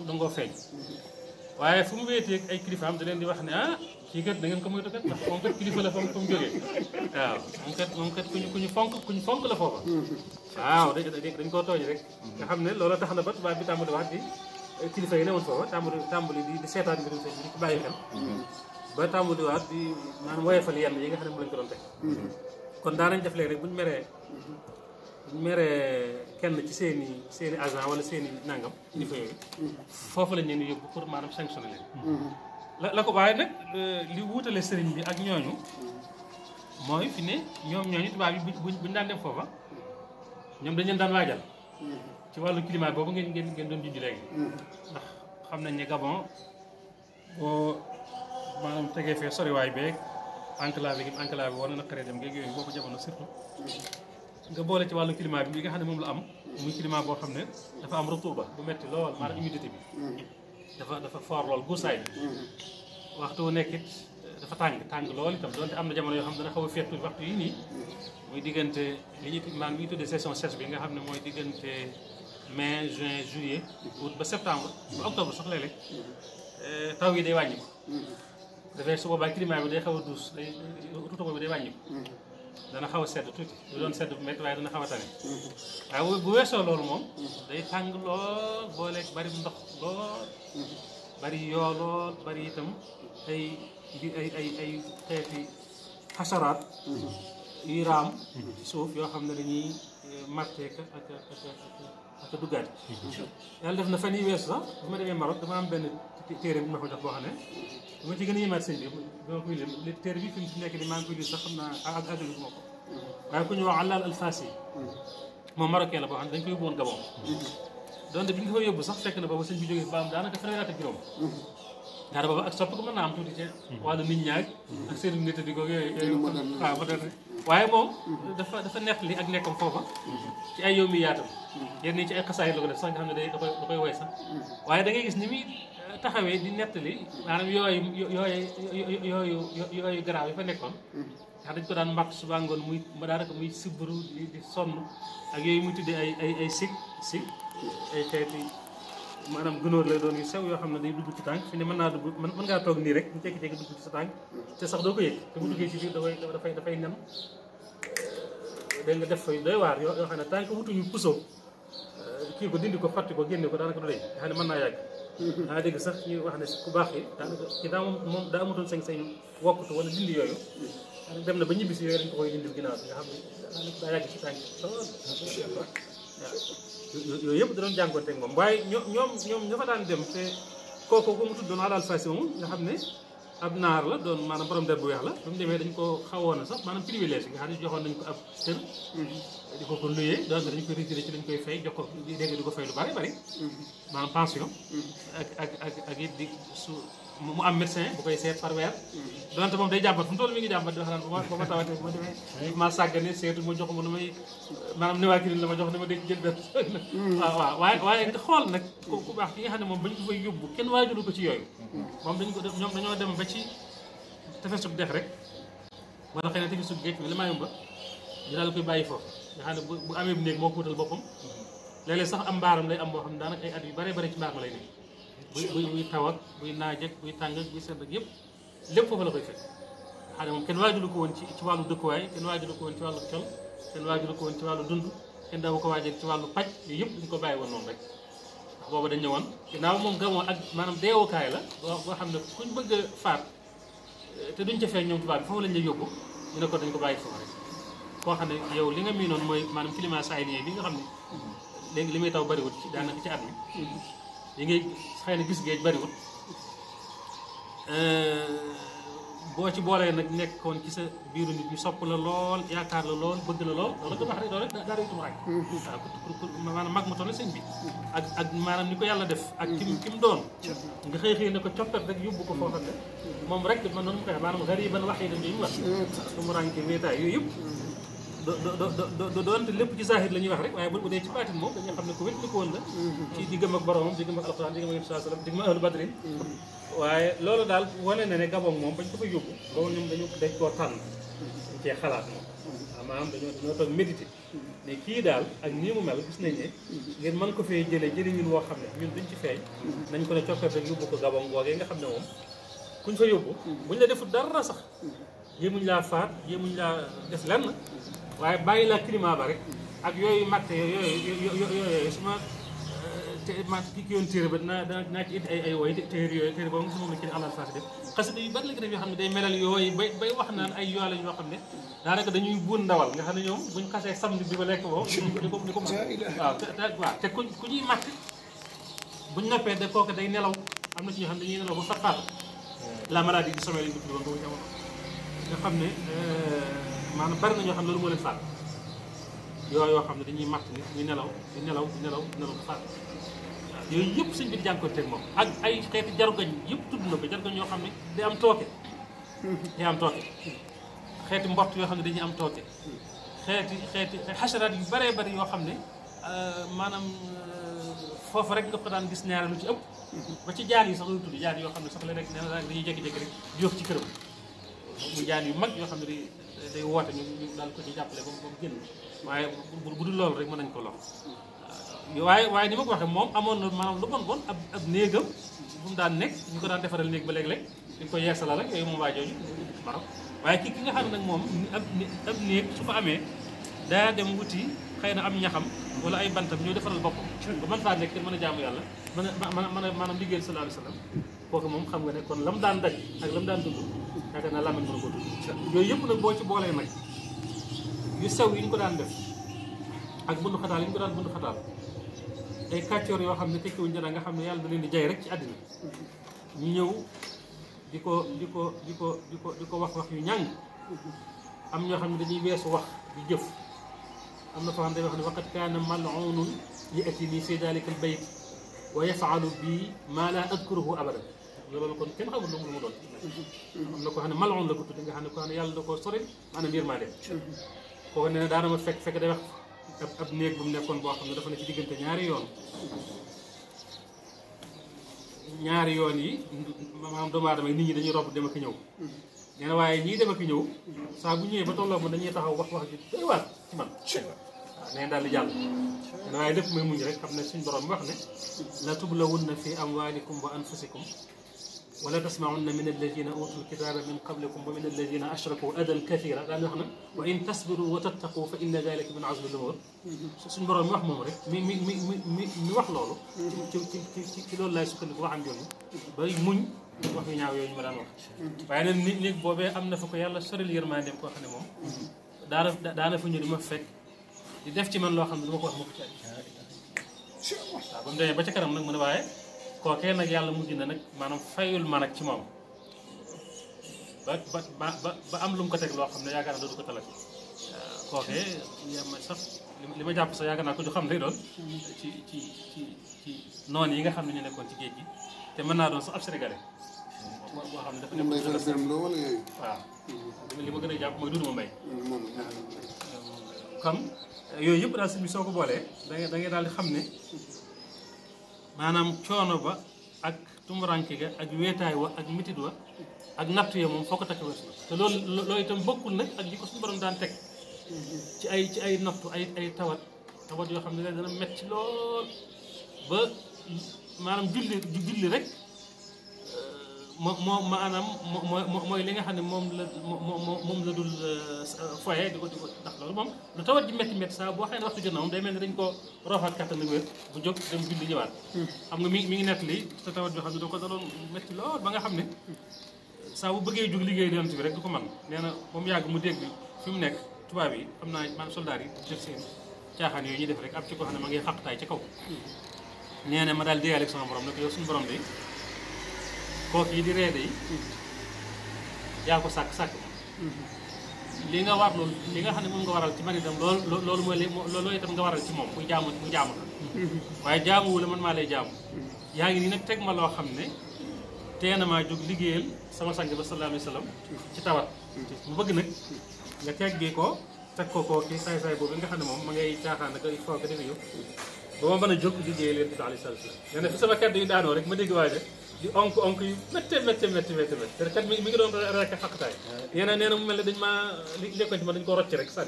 dangoo feeñ waaye fu mu wéetee ay kilifaam da leen di wax ne ah kii kat da ngeen ko moytu kat ndax moom kat kilifa la fa mu fa mu jógee waaw moom kat moom kat ku ñu ku ñu fonk ku ñu fonk la foofa waaw dañ dañ koo tooñ rek nga xam ne loolu tax na ba tubaab bi tàmbali wax di kilifa yi newoon foofa tàmbali tàmbali di di seetaan mbirum sëñ bi di ko bàyyi xel ba tàmbali waat di maanaam woyefal yenn yi nga xam ne mu lañ ko doon teg kon daanañ def léegi rek buñu meree buñu meree kenn ci seen i seen i agent wala seen i nangam kilifa yooyu foofu lañ leen di yóbbu pour maanaam sanctionné leen la la ko waaye nag li wuutale sëriñ bi ak ñooñu mooy fi ne ñoom ñooñu tubaab yi buñ buñ daan dem foofa ñoom dañ leen daan waajal ci wàllu climat boobu ngeen ngeen ngeen doon junj léegi ndax xam nañ ne Gabon boo maanaam tegee fee soriwaay beeg enclave gi enclave bi war na naqaree dem géeg yooyu boobu jamono surtout nga boole ci wàllu climat bi li nga xam ne moom la am muy climat boo xam ne dafa am retour ba bu metti lool maanaam humidité bi dafa dafa fort lool guusaay bi waxtu wu nekk it dafa tàng tàng lool itam donte am na jamono yoo xam ne dana xaw a féex tuuti waxtu yi nii muy diggante li ñuy maan bi ñu tuddee saison sèche bi nga xam ne mooy diggante mai juin juillet août ba septembre ba octobre sax léeg-léeg taw yi day wàññi ko dafay su boobaa climat bi day xaw a douce day tuuti boobu day wàññi ko dana xaw a sedd tuuti du doon sedd bu métti waaye dana xaw a tane waaye bu weesoo loolu moom day tàng lool booleeg bari ndox lool bari yoo lool bari itam ay ay ay ay xeeti xasaraat yuy raam ci suuf yoo xam ne dañuy marteeka ak ak ak ak duggaat yàlla def na fan yi weesu sax bu ma demee Maroc dama am benn téere bu ma ko jox boo xam ne bu ma ci gën a yemaat sëñ bi bi ma koy lim li téere bi fi mu nekk ni maa ngi koy lim sax xam naa ak àggali bu ma ko waaye ku ñu wax Allal Alfasi moom marocain la boo xam ne dañ koy yóbbu woon Gabon donte bi ñu ko fa yóbbu sax fekk na boobu sëñ bi jógee ba am daanaka fanweeri at ak juróom daara boobu ak sopp ko mën naa am tuuti ci wàllu nit ñaag ak seen nit di ko yooyu yooyu waaw moderne waaye moom dafa dafa nett li ak nekkam foofa ci ay yow mi yaatam yenn yi ci ay xasaay la ko def sax nga xam ne day da koy da koy woy sax waaye da ngay gis ni muy taxawee di nettali maanaam yooyu yooyu yooyu yooyu garaaw yi fa nekkoon ndax dañ ko daan mbatt suba ngoon muy daanaka muy sibbaru di di sonn ak yooyu muy tuddee ay ay ay sig sig ay xeeti maanaam gunóor lay doon yu sew yoo xam ne day dugg ci tànk fi ne mën naa dugg mën mën ngaa toog nii rek mu jékki-jékki dugg ci sa tànk te sax doo ko yëg te bu duggee ci biir dafay dafay dafay nen dégg nga def fay doy waar yoo yoo xam ne tànk wutuñu puso kii ko dindi ko fàtti ko génne ko daanaka du dee nga xam ne mën naa yàgg daa dégg sax ñu wax ne ku baax yi daanaka ci daa moom moom daa amatoon sañ-sañ wokkutu wala dindi yooyu dem na ba ñibbi si yooyu dañ ko koy dindil ginnaaw bi nga xam ne daa yàgg ci tànk waaw yooyu yëpp da doon jànkoonte ak moom waaye ñoom ñoom ñoom ña fa daan dem te kooku ko mu tuddoon Allal Fasi moom nga xam ne ab naar la doon maanaam borom der bu weex la ba mu demee dañ ko xawoon a sax maanaam privilège nga xam ne joxoon nañ ko ab kër di ko ko luyee doon dañ koy retiré ci dañ koy fay jox ko dégg di ko fay lu bari bari maanaam pension ak ak ak ak it di su mu am médecin bu koy seet par weer donte moom day jàmbat fu mu toll mi ngi jàmbat di wax naan ba ma ba ma tawatee bu ma demee ma sàggane seetu ma jox ma nu may maanaam niwaakilin la ma jox ne ma dégg jël benn waaw waaw waaye waaye nga xool nag ku ku baax ki nga xam ne moom bañ ko fay yóbbu kenn waajulu ko ci yooyu moom dañ ko def ñoom dañoo dem ba ci tefesub dex rek wala xëy na tefesub géej bi li maa yomba ñu daal koy bàyyi foofu nga xam ne bu bu amee bu néeg moo ko wutal boppam léeg-léeg sax am mbaaram lay am boo xam ne daanaka ay at yu bare bare ci mbaar ma lay nekk buy buy buy taw ak buy naaj ak buy tàng ak buy sedd ak yëpp lépp foofu la koy fekk xam ne moom kenn waajulu ko woon ci ci wàllu dëkkuwaay kenn waajulu ko woon ci wàllu col kenn waajulu ko woon ci wàllu dund kenn daawu ko waajal ci wàllu paj yooyu yëpp dañu ko bàyyi woon noonu rek ndax boobu dañ ñëwoon ginnaaw moom gamoon ak maanaam deewukaay la boo boo xam ne kuñ bëgg a faat te duñ ca feeñ ñoom tubaab bi foofu lañ lay yóbbu ñu ne ko dañ ko bàyyi foofu rek koo xam ne yow li nga miinoon mooy maanaam climat sahélien bi nga xam ne léegi li muy taw bariwut ci daanaka ci at mi yi ngay xëy na gis géej bariwut boo ci boolee nag nekkoon ci sa biiru nit ñu sopp la lool yaakaar la lool bëgg la lool loolu dafa rek loolu rek dara itum rek waaw pour pour maanaam mag ma toll sëñ bi ak ak maanaam ni ko yàlla def ak kim ki mu doon nga xëy xëy ne ko coppet rek yóbbu ko foofa ne moom rek man noonu mu koy maanaam gariban wax yi dañuy wax su mu rànke wéetaay yooyu yëpp do do do do doonte lépp ci zahir la ñuy wax rek waaye bu dee ci baatin moom dañuy xam ne ko wét li ko woon la ci diggam ak boromam diggam ak alxuraan diggam ak sallallahu alayhi wasallam diggam ak ahlu badrin waaye loolu daal wane na ne gabon moom bañ ko fa yóbbu boobu ñoom dañu dañ koo tànn dañ cee xalaat moom maanaam dañoo dañoo toog méditer ne kii daal ak nii mu mel gis nañ ne ngir mën ko fee jëlee jëli ñun woo xam ne ñun duñ ci feeñ nañ ko ne coppee rek yóbbu ko gabon googee nga xam ne moom kuñ fa yóbbu buñ la defut dara sax yéemuñ laa faat yéemuñ laa def lenn waaye bàyyi laa climat ba rek ak yooyu matte yooyu yooyu su ma te ma ki ki yoon téere ba dinaa dinaa ci indi ay ay woy téere yooyu téere boobu nga moom la ci alal faasi def xasida yu bari la ko def yoo xam ne day melal yooyu bay bay wax naan ay yoo lañ yoo xam ne daanaka dañuy buun ndawal nga xam ne ñoom buñ xasee samedi bi ba lekk boobu di ko di ko waaw te waaw te ku ku ñuy matt buñ noppee de kooku day nelaw am na ci ñoo xam ne dañuy nelaw ba fat faat la maladie du sommeil lañ ko tuddoon boobu jamono nga xam ne maanaam bari na ñoo xam ne loolu moo leen faat yooyu yoo xam ne dañuy matt nit ñu nelaw di nelaw di nelaw di nelaw ba faat yooyu yëpp sëñ bi jànkoonteeg moom ak ay xeeti jarugañ yëpp tudd na ko jarugañ yoo xam ne day am tooke day am tooke xeeti mbott yoo xam ne dañuy am tooke xeeti xeeti xasaraat yu bëree bëri yoo xam ne maanaam foofu rek nga ko daan gis ñaare lu ci ëpp ba ci jaan yi sax lu tudd jaan yoo xam ne sax la rek nee na dañuy jékki-jékki rek di wax ci këram mu jaan yu mag yoo xam ne day day woote ñu ñu daal ko ci jàppale ba mu génn waaye bu bu dul loolu rek mën nañ ko lox waaye waaye ni ma ko waxee moom amoon na maanaam lu bon bon ab ab néegam bu mu daan nekk ñu ko daan defaral néeg ba léeg-léeg dañ ko yeesalal rek yooyu moom waa jooju waaw waaye ki ki nga xam ne nag moom ab ab néeg su ko amee daa dem wuti xëy na am ñaxam wala ay bantam ñoo defaral boppam ba mën faa nekk te mën a jaamu yàlla mën a mën a mën a maanaam liggéeyal sallallahu alayhi wa sallam kooku moom xam nga ne kon la mu daan daj ak la mu daan dund yaakaar naa làmmiñ mën a ko dund yooyu yëpp nag boo ci boolee nag yu sew yi ñu ko daan def ak bundu xataal yi ñu ko daan bundu xataal ay kàccoor yoo xam ne tekkiwuñ dara nga xam ne yàlla da leen di jay rek ci àddina ñu ñëw di ko di ko di ko di ko di ko wax wax yu ñàng am ñoo xam ne dañuy weesu wax di jëf am na foo xam ne day wax ne waqad kaana mal'unun ya'tini fi dalika al bayt wa yaf'alu bi ma la adkuruhu abadan loolu kon kenn xamul lu mu doon am na ko xam ne mal'un la ko tudde nga xam ne ko xam ne yàlla da koo sori maanaam yërmande kooku nee na daana ma fekk fekk day wax ab ab néeg bu mu nekkoon boo xam ne dafa ne ci diggante ñaari yoon ñaari yoon yi maanaam doomu aadama yi nit ñi dañuy robb dem ak ñëw nee na waaye ñii dem ak ñëw saa bu ñëwee ba tolloo ma dañuy taxaw wax wax ji doy waar ci man waaw nee daal di jàll nee na waaye lépp may muñ rek xam ne suñ borom mi wax ne la tublawunna fi amwalikum wa anfusikum wala tasmaunna min alladina utul kitaba min qablikum wa min alladina ashraku adan kathira daan wax na wa in tasbiru wa tattaqu fa inna dalika min azmi lumur suñ borom mi wax moom rek mi mi mi mi mi wax loolu ci ci ci ci loolu laay sukkandiku waxam jooju bay muñ wax yu ñaaw yooyu ñu ma daan wax waaye nag nit nit boobee am na fa ko yàlla soril yërmandeem koo xam ne moom daana daana fa ñu di ma fekk di def ci man loo xam ne du ma ko wax ma ko ci waaw ba mu demee ba ca kanam nag mu ne waaye kookee nag yàlla mujj na nag maanaam fayul ma nag ci moom ba ba ba ba am lu mu ko teg loo xam ne yaakaar naa dootu ko talati kookee ma sax li ma jàpp sax yaakaar naa ko ju xam lay doon ci ci ci ci noonu yi nga xam ne ñu nekkoon ci géej gi te mën naa doon sax ab sénégalais boo xam ne dafa moom nekk day faral di wala yooyu. waaw li ma gën a jàpp mooy Doudou Mbaye moom kon yooyu yëpp daal sëñ bi soo ko boolee da ngay da ngay daal di xam ne maanaam coono ba ak tumuranke ga ak weetaay wa ak mitit wa ak natt ya moom foo ko takk weesu na te loolu loolu itam bokkul nag ak li ko suñu borom daan teg ci ay ci ay nattu ay ay tawat tawat yoo xam ne dana metti lool ba maanaam julli julli rek moo moo maanaam moo moo mooy li nga xam ne moom la moo moom la dul foye di ko di ko ndax loolu moom lu tawat ji métti métti saa boo xëy ne waxtu jot na moom day mel ni dañ ko roofaat kattan ak wér bu jóg dem julli ñëwaat xam nga mi mi ngi nett li te tawat joo xam ne da ko daloon métti lool ba nga xam ne saa bu bëggee jóg liggéey yonent bi rek du ko man nee na ba mu yàgg mu dégg fi mu nekk tubaab yi xam naa maanaam soldaar yi def seen caaxaan yooyu ñuy def rek ab ci ko xam ne ma ngi xaqtaay ci kaw nee na ma daal déyaale ak sama borom ne ko yow suñu borom de kooku yi di reede yi yaa ko sàkk sàkk li nga war loolu li nga xam ne moom nga waral ci man itam loolu loolu mooy li loolu itam nga waral ci moom muy jaamu muy jaamu la waaye jaamuwu la man maa lay jaamu yaa ngi nii nag teg ma loo xam ne tee na maa jóg liggéeyal sama sang ba sallallahu alayhi wa sallam ci tawat mu bëgg nag nga teggee ko teg ko koo kii saay saay boobu nga xam ne moom ma ngay caaxaan ak ay foog defe yow ba ma mën a jóg liggéeyal yonent bi alayhi salaatu wa salaam nee na fi sama kàddu yi daanoo rek ma dégg waaye de di onk onk yu méttee méttee méttee méttee méttee te kat mi mi ngi doon rek xaqtaay nee na nee na mu mel ne dañ maa li lekkoon ci ma dañ ko rocc rek sànni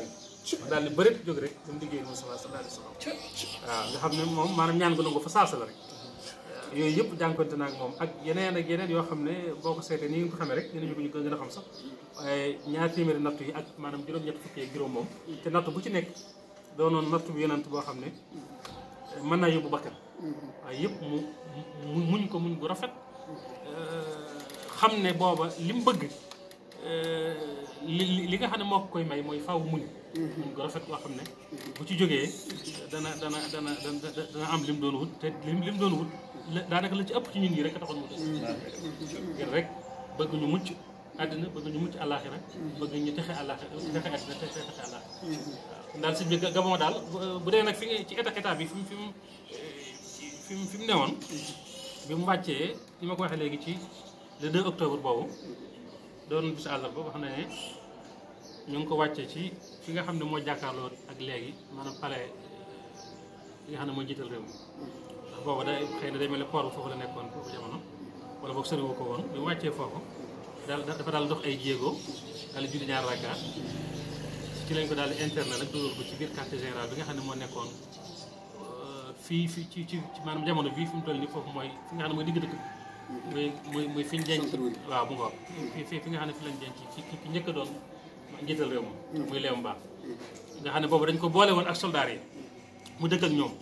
daal di bërit jóg rek dem liggéey Mustafa sallallahu alayhi wasallam waaw nga xam ne moom maanaam ñaan gu nangu fa saasa la rek yooyu yëpp jànkonte na ak moom ak yeneen ak yeneen yoo xam ne boo ko seetee ni ngeen ko xamee rek dinañu ko ñu gën a xam sax waaye ñaar téeméeri nattu yi ak maanaam juróom-ñett fukki ak juróom moom te nattu bu ci nekk doonoon nattu bu yonant boo xam ne mën naa yóbbu bakkan waaye yëpp mu mu muñ ko muñ bu rafet xam ne booba li mu bëgg li li nga xam ne moo ko koy may mooy faw muñ muñ ko rafet boo xam ne bu ci jógee dana dana dana dana am lim doon wut te lim lim doon wut daanaka la ci ëpp ci ñun ñi rek a taxoon mu des ngir rek bëgg ñu mucc àddina bëgg ñu mucc àllaaxira bëgg ñu texe àllaaxira texe àddina te texe àllaaxira waaw daal si biir Gabon daal bu dee nag fi nga ci état état bi fi mu fi mu fi mu fi mu newoon bi mu wàccee ni ma ko waxee léegi ci le 2 octobre boobu doon bisu àllarba ba xam ne ñu ngi ko wàccee ci fi nga xam ne moo jàkkaarloo ak léegi maanaam palais fi nga xam ne mooy jiital réew mi ndax boobu day xëy na day mel ne port bu foofu la nekkoon foofu jamono wala boog soriwu ko woon bi mu wàccee foofu daal dafa daal dox ay jéego daal di julli ñaar rakka ci lañ ko daal di interne nag dugal ko ci biir quartier général bi nga xam ne moo nekkoon fii fii ci ci maanaam jamono bii fi mu toll nii foofu mooy fi nga xam ne mooy digg dëkk muy muy muy fi ñu denc waaw mu ngoog fi fi fi nga xam ne fi lañ denc ci ki njëkk a doon njiital réew ma muy Léon Mba nga xam ne boobu dañ ko boole woon ak soldats yi mu dëkk ak ñoom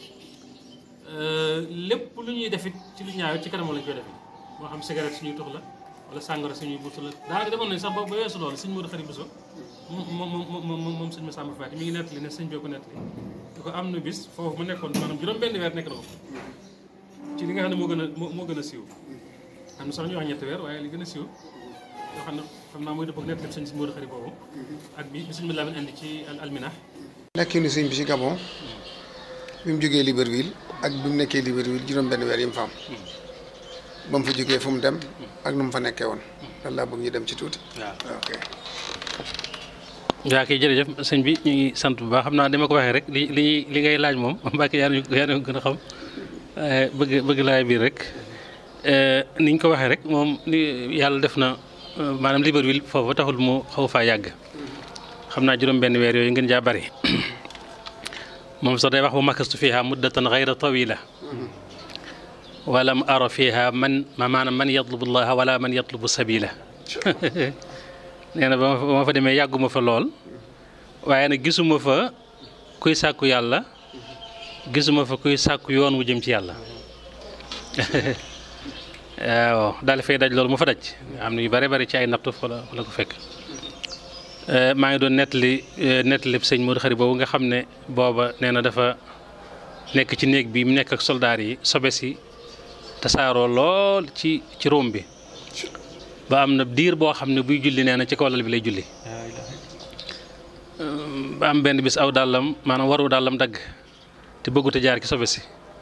lépp lu ñuy defit ci lu ñaaw ci kanam lañ koy defit moo xam cigarette suñuy tux la wala sàngara suñuy buusu la daanaka demoon nañ sax ba ba weesu loolu sëñ Modou Khari Bousso moom moom moom moom sëñ Massamba Faty mi ngi nettali ne sëñ bi ko nettali di ko am na bis foofu mu nekkoon maanaam juróom benn weer nekk na ko ci li nga xam ne moo gën a moo gën a siiw am na sax ñu wax ñetti weer waaye li gën a siiw yoo xam ne xam naa mooy dëpp ak nettali sëñ Modou Khari boobu ak bi bi sëñ bi Lamin indi ci alminah nekkinu sëñ bi ci Gabon bi mu jógee Libreville ak bi mu nekkee Libreville juróom benn weer yi mu fa am ba mu fa jógee fu mu dem ak nu mu fa nekkee woon loolu laa bëgg ñu dem ci tuuti waaw ok yaa kay jërëjëf sëñ bi ñu ngi sant bu baax xam naa dama ko waxee rek li li li ngay laaj moom Mbacke yaa nañu yaa nañu gën a xam bëgg bëgg laay biir rek ni ñu ko waxee rek moom li yàlla def na maanaam Libreville foofu taxul mu xaw faa yàgg xam naa juróom benn weer yooyu ngeen jaa bari moom sax day wax bu makastu fiha muddatan gayra tawila walam ara fiha man ma maanaam man yatlubu llaha wala man yatlubu sabila nee na ba ma fa demee yàgguma fa lool waaye nag gisuma fa kuy sàkku yàlla gisuma fa kuy sàkku yoon wu jëm ci yàlla waaw daal di fay daj loolu mu fa daj nga xam ne yu bare bari ci ay nattu fa la fa la ko fekk maa ngi doon nettali nettali sëñ Modou Khari boobu nga xam ne booba nee na dafa nekk ci néeg bi mu nekk ak soldaar yi sobe si tasaaroo lool ci ci róom bi ba am na diir boo xam ne buy julli nee na ci kaw lal bi lay julli ba am benn bis aw dàllam maanaam waru dàllam dagg te bëggut a jaar ci sobe si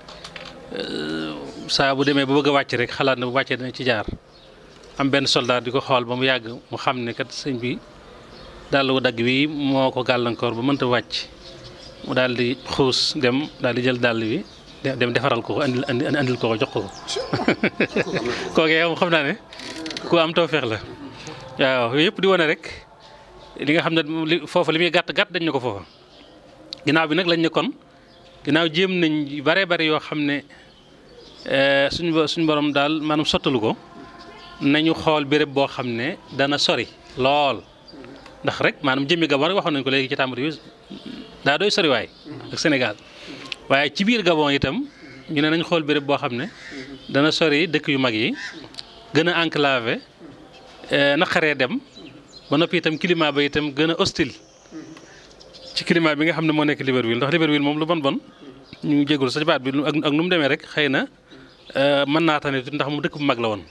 saa bu demee ba bëgg a wàcc rek xalaat na bu wàccee dana ci jaar am benn soldat di ko xool ba mu yàgg mu xam ne kat sëñ bi dàll wu dagg wi moo ko gàllankoor ba mënta wàcc mu daal di xuus dem daal di jël dàll bi dem defaral ko ko andil andil ko ko jox ko ko kookee moom xam naa ne ku am tawfeex la waaw yooyu yëpp di wane rek li nga xam ne li foofa li muy gàtt gàtt dañ ne ko foofa ginnaaw bi nag lañ ne kon ginnaaw jéem nañ yu bare bare yoo xam ne suñu suñu borom daal maanaam sottalu ko nañu xool béréb boo xam ne dana sori lool ndax rek maanaam jëmmi Gabon rek waxoon nañ ko léegi ci tàmbali bi daa doy soriwaay ak Sénégal waaye ci biir Gabon itam ñu ne nañ xool béréb boo xam ne dana sori dëkk yu mag yi gën a enclavé naqaree dem ba noppi itam climat ba itam gën a hostile ci climat bi nga xam ne moo nekk Libreville ndax Libreville moom lu bon bon ñu ngi jégalu sa baat bi ak ak nu mu demee rek xëy na mën naa tane tuuti ndax mu dëkk bu mag la woon.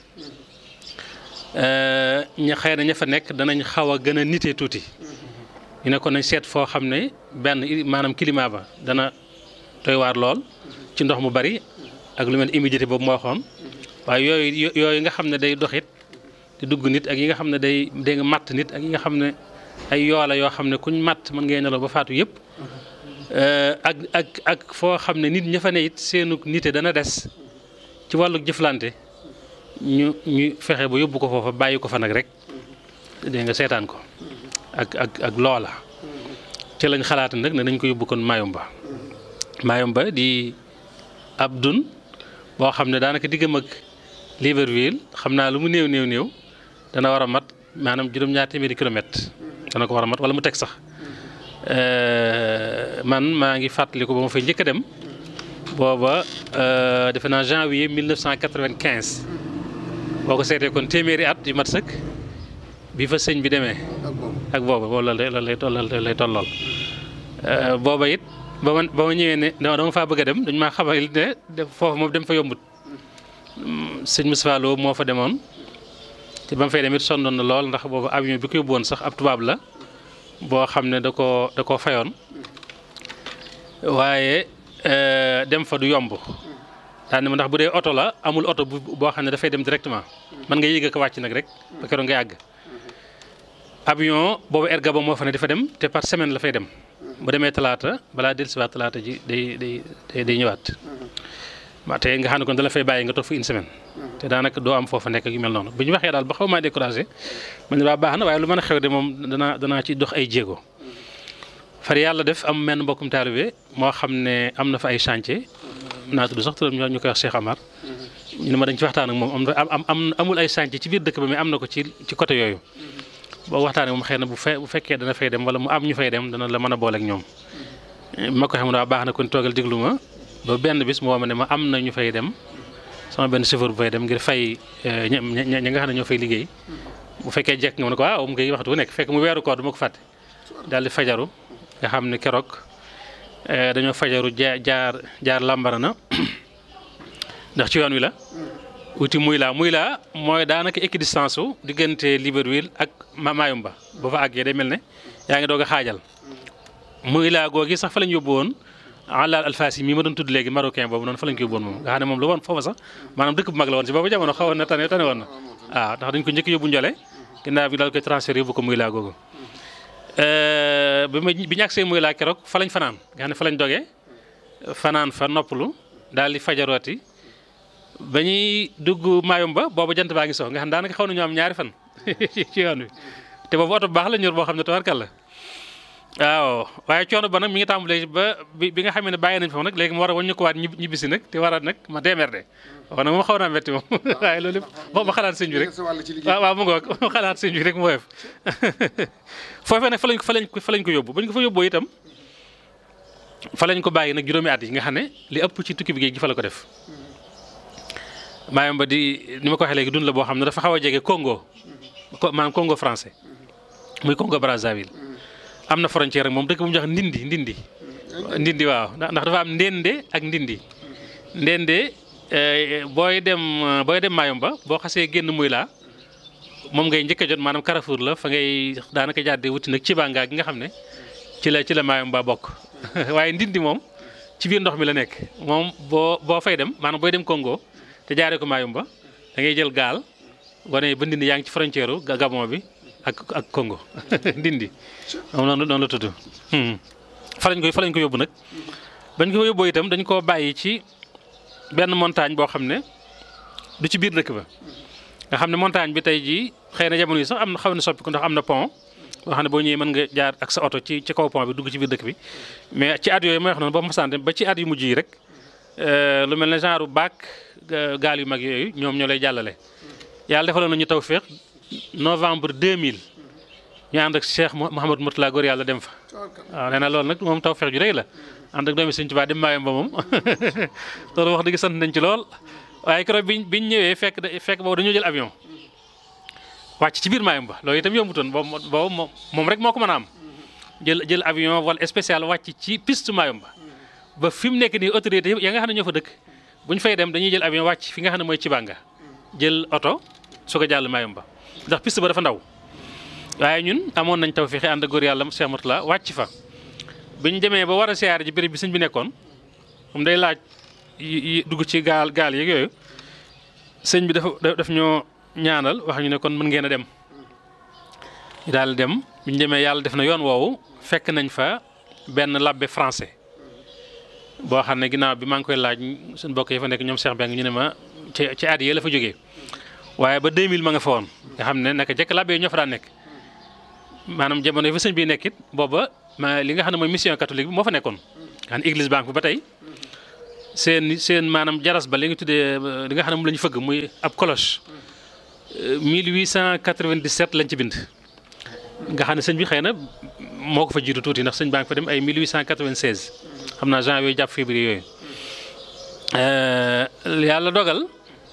ña xëy na ña fa nekk danañ xaw a gën a nite tuuti ñu ne kon nañ seet foo xam ne benn maanaam climat ba dana doy waar lool ci ndox mu bari ak lu mel humidité boobu moo waxoon waaye yooyu yooyu nga xam ne day doxit di dugg nit ak yi nga xam ne day day nga matt nit ak yi nga xam ne ay yoola yoo xam ne kuñ matt mën ngay nelaw ba faatu yëpp ak ak ak foo xam ne nit ña fa ne it seenu nite dana des ci wàllu jëflante ñu ñu fexe ba yóbbu ko foofa bàyyi ko fa nag rek dégg nga seetaan ko ak ak ak loola ci lañ xalaat nag ne nañ ko yóbbu kon Mayumba Mayumba di ab dun boo xam ne daanaka diggam ak Libreville xam naa lu mu néew néew néew dana war a mat maanaam juróom-ñaar téeméeri kilomètre dana ko war a mat wala mu teg sax man maa ngi fàttaliku ba ma fay njëkk a dem booba defe naa janvier 1995 boo ko seetee kon téeméeri at yu mat sëkk bi fa sëñ bi demee ak booba boobu la lay lay lay tollool booba it ba ma ba ma ñëwee ne dama faa bëgg a dem dañ maa xamal ne foofu moom dem fa yombut sëñ Moustapha Lo moo fa demoon te ba mu fay dem it sonnoon na lool ndax boobu avion bi ko yóbbu woon sax ab tubaab la boo xam ne da koo da koo fayoon waaye dem fa du yomb daan ma ndax bu dee oto la amul oto bu boo xam ne dafay dem directement mën nga yéeg ak wàcc nag rek ba keroog nga yàgg avion boobu erga ba moo fa ne dafa dem te par semaine la fay dem bu demee talaata balaa dellusiwaat talaata ji day day day ñëwaat waaw te nga xam ne kon dala fay bàyyi nga toog fa une semaine te daanaka doo am foofa nekk ak yu mel noonu bu ñu waxee daal ba xaw maa découragé man ne waa baax na waaye lu mën a xew de moom danaa danaa ci dox ay jéego far yàlla def am menn mbokkum taalibe moo xam ne am na fa ay chantier naa tudd sax turam ñu koy wax Cheikh Amar ñu ne ma dañ ci waxtaan ak moom am am amul ay chantier ci biir dëkk ba mais am na ko ci ci côté yooyu boo waxtaanee moom xëy na bu fe bu fekkee dana fay dem wala mu am ñu fay dem dana la mën a boole ak ñoom ma ko xam ne waa baax na kon toogal diglu ma ba benn bis moo ma ne ma am na ñu fay dem sama benn chauffeur bu fay dem ngir fay ña ña nga xam ne ñoo fay liggéey bu fekkee jekk nga ma ne ko waaw mu ngi waxtu bu nekk fekk mu weeru koor du ma ko fàtte daal di fajaru nga xam ne keroog dañoo fajaru jaar jaar jaar lambarana ndax ci yoon wi la wuti muy laa muy laa mooy daanaka équidistance su diggante Libreville ak Mayumba ba fa àggee day mel ne yaa ngi doog a xaajal muy laa googi sax fa lañ yóbbu woon Alal Alfasi mii ma doon tudd léegi marocain boobu noonu fa lañ ko yóbbu woon moom nga xam ne moom la woon foofa sax maanaam dëkk bu mag la woon si boobu jamono xawoon na tane tane woon na waaw ndax dañ ko njëkk yóbbu njole ginnaaw bi daal koy transféré yóbbu ko muy laa googu bi ma bi ñu agsee muy laa keroog fa lañ fanaan nga xam ne fa lañ dogee fanaan fa noppalu daal di fajarooti ba ñuy dugg Mayumba boobu jant baa ngi sox nga xam daanaka xaw nañu am ñaari fan ci yoon wi te boobu oto bu baax la ñor boo xam ne tawarkal la waaw waaye coono ba nag mi ngi tàmbalee ba bi bi nga xam ne bàyyi nañ foofu nag léegi mu war a waññu ko waat ñibbisi nag te war a nag ma démerde wax nag moom xaw naa metti moom waaye loolu lépp ma xalaat sëñ bi rek waaw waaw mu ngoog ma xalaat sëñ bi rek mu woyof foofee nag fa lañ ko fa lañ ko fa lañ ko yóbbu bañ ko fa yóbboo itam fa lañ ko bàyyi nag juróomi at yi nga xam ne li ëpp ci tukki bi géej gi fa la ko def Mayumba di ni ma ko waxee léegi dund la boo xam ne dafa xaw a jege Congo maanaam Congo français muy Congo Brazzaville am na frontière ak moom dëkk bu ñu wax Ndindi Ndindi. Ndindi waaw ndax dafa am Ndende ak Ndindi. Ndende booy dem booy dem Mayumba boo xasee génn muy laa moom ngay njëkk a jot maanaam Carrefour la fa ngay daanaka jàddee wuti nag ci bàngaa gi nga xam ne ci la ci la Mayumba bokk waaye Ndindi moom ci biir ndox mi la nekk moom boo boo fay dem maanaam booy dem Congo. te jaaree ko Mayumba da ngay jël gaal wane ba Ndindi yaa ngi ci frontière Gabon bi ak ak Congo Ndindi moom noonu noonu la tudd. fa lañ koy fa lañ ko yóbbu nag bañ ko yóbboo itam dañ koo bàyyi ci benn montagne boo xam ne du ci biir dëkk ba nga xam ne montagne bi tey jii xëy na jamono yi sax am na xaw na soppi ko ndax am na pont boo xam ne boo ñëwee mën nga jaar ak sa oto ci ci kaw pont bi dugg ci biir dëkk bi mais ci at yooyu may wax noonu ba masante ba ci at yu mujj yi rek lu mel ne genre baak gaal yu mag yooyu ñoom ñoo lay jàllale yàlla defaloon nañu tawféex novembre 2000 ñu ànd ak Cheikh Mouhamad Mourtala góor yàlla dem fa waaw nee na loolu nag moom tawféex ju rëy la ànd ak doomi Sëñ Tuubaa dem Mayumba moom loolu wax dëgg sant nañ ci lool waaye keroog biñ biñ ñëwee fekk fekk boobu dañoo jël avion wàcc ci biir Mayumba loolu itam yombutoon boobu boobu moom rek moo ko mën a am jël jël avion vol spécial wàcc ci piste Mayumba ba fi mu nekk nii autorité ya nga xam ne ñoo fa dëkk bu ñu fay dem dañuy jël avion wàcc fi nga xam ne mooy Cibanga jël oto su ko jàll Mayumba ndax piste ba dafa ndaw waaye ñun amoon nañ taw fexe ànd ak góor yàlla Cheikh Mourtala wàcc fa bi ñu demee ba war a siyaare ji béréb bi sëñ bi nekkoon moom day laaj yi dugg ci gaal gaal yeeg yooyu sëñ bi dafa daf ñoo ñaanal wax ñu ne kon mën ngeen a dem ñu daal dem bi ñu demee yàlla def na yoon woowu fekk nañ fa benn labbe français boo xam ne ginnaaw bi maa ngi koy laaj suñu mbokk yi fa nekk ñoom Cheikh Beng ñu ne ma ci ci at yii la fa jógee waaye ba 2000 ma nga fa woon nga xam ne naka jekk labbe yi ñoo fa daan nekk maanaam jamono yi fa sëñ bi nekkit booba ma li nga xam ne mooy mission catholique bi moo fa nekkoon nga xam ne église banque bi ba tey seen seen maanaam jaras ba li nga tuddee li nga xam ne moom la ñu fëgg muy ab cloche 1897 lañ ci bind nga xam ne sëñ bi xëy na moo ko fa jiitu tuuti ndax sëñ baa ngi fa dem ay 1896 xam naa janvier jàpp février yooyu yàlla dogal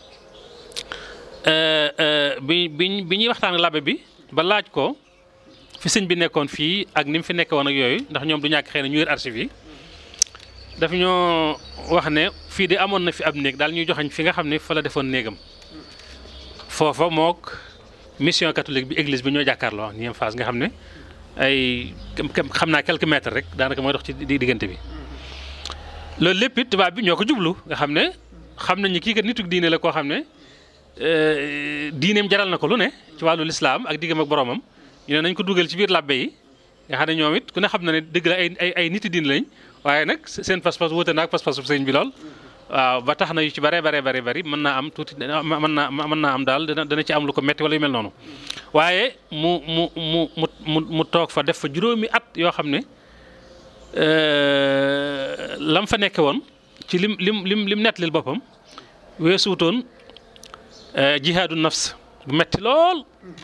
bi bi bi ñuy waxtaan ak labbe bi ba laaj ko fi sëñ bi nekkoon fii ak ni mu fi nekke woon ak yooyu ndax ñoom du ñàkk xëy na ñu yor archive yi daf ñoo wax ne fii de amoon na fi ab néeg daal ñuy joxañ fi nga xam ne fa la defoon néegam foofa mook mission catholique bi église bi ñoo jàkkaarloo ñeem phase nga xam ne ay xam naa quelques mètres rek daanaka mooy dox ci diggante bi loolu lépp it tubaab bi ñoo ko jublu nga xam ne xam nañu kii kat nitu diine la koo xam ne diineem jaral na ko lu ne ci wàllu lislaam ak diggam ak boromam ñu ne nañ ko dugal ci biir làbbe yi nga xam ne ñoom it ku ne xam na ne dëgg la ay ay ay niti diine lañ waaye nag seen pas-pas wute na ak pas-pasu sëñ bi lool. waaw ba tax na yu ci bare bare bare bari mën naa am tuuti mën naa mën naa am daal dana dana ci am lu ko metti wala yu mel noonu waaye mu mu mu mu mu toog fa def fa juróomi at yoo xam ne lam fa nekke woon ci lim lim lim lim nettalil boppam weesuutoon jihaadu nafs bu metti lool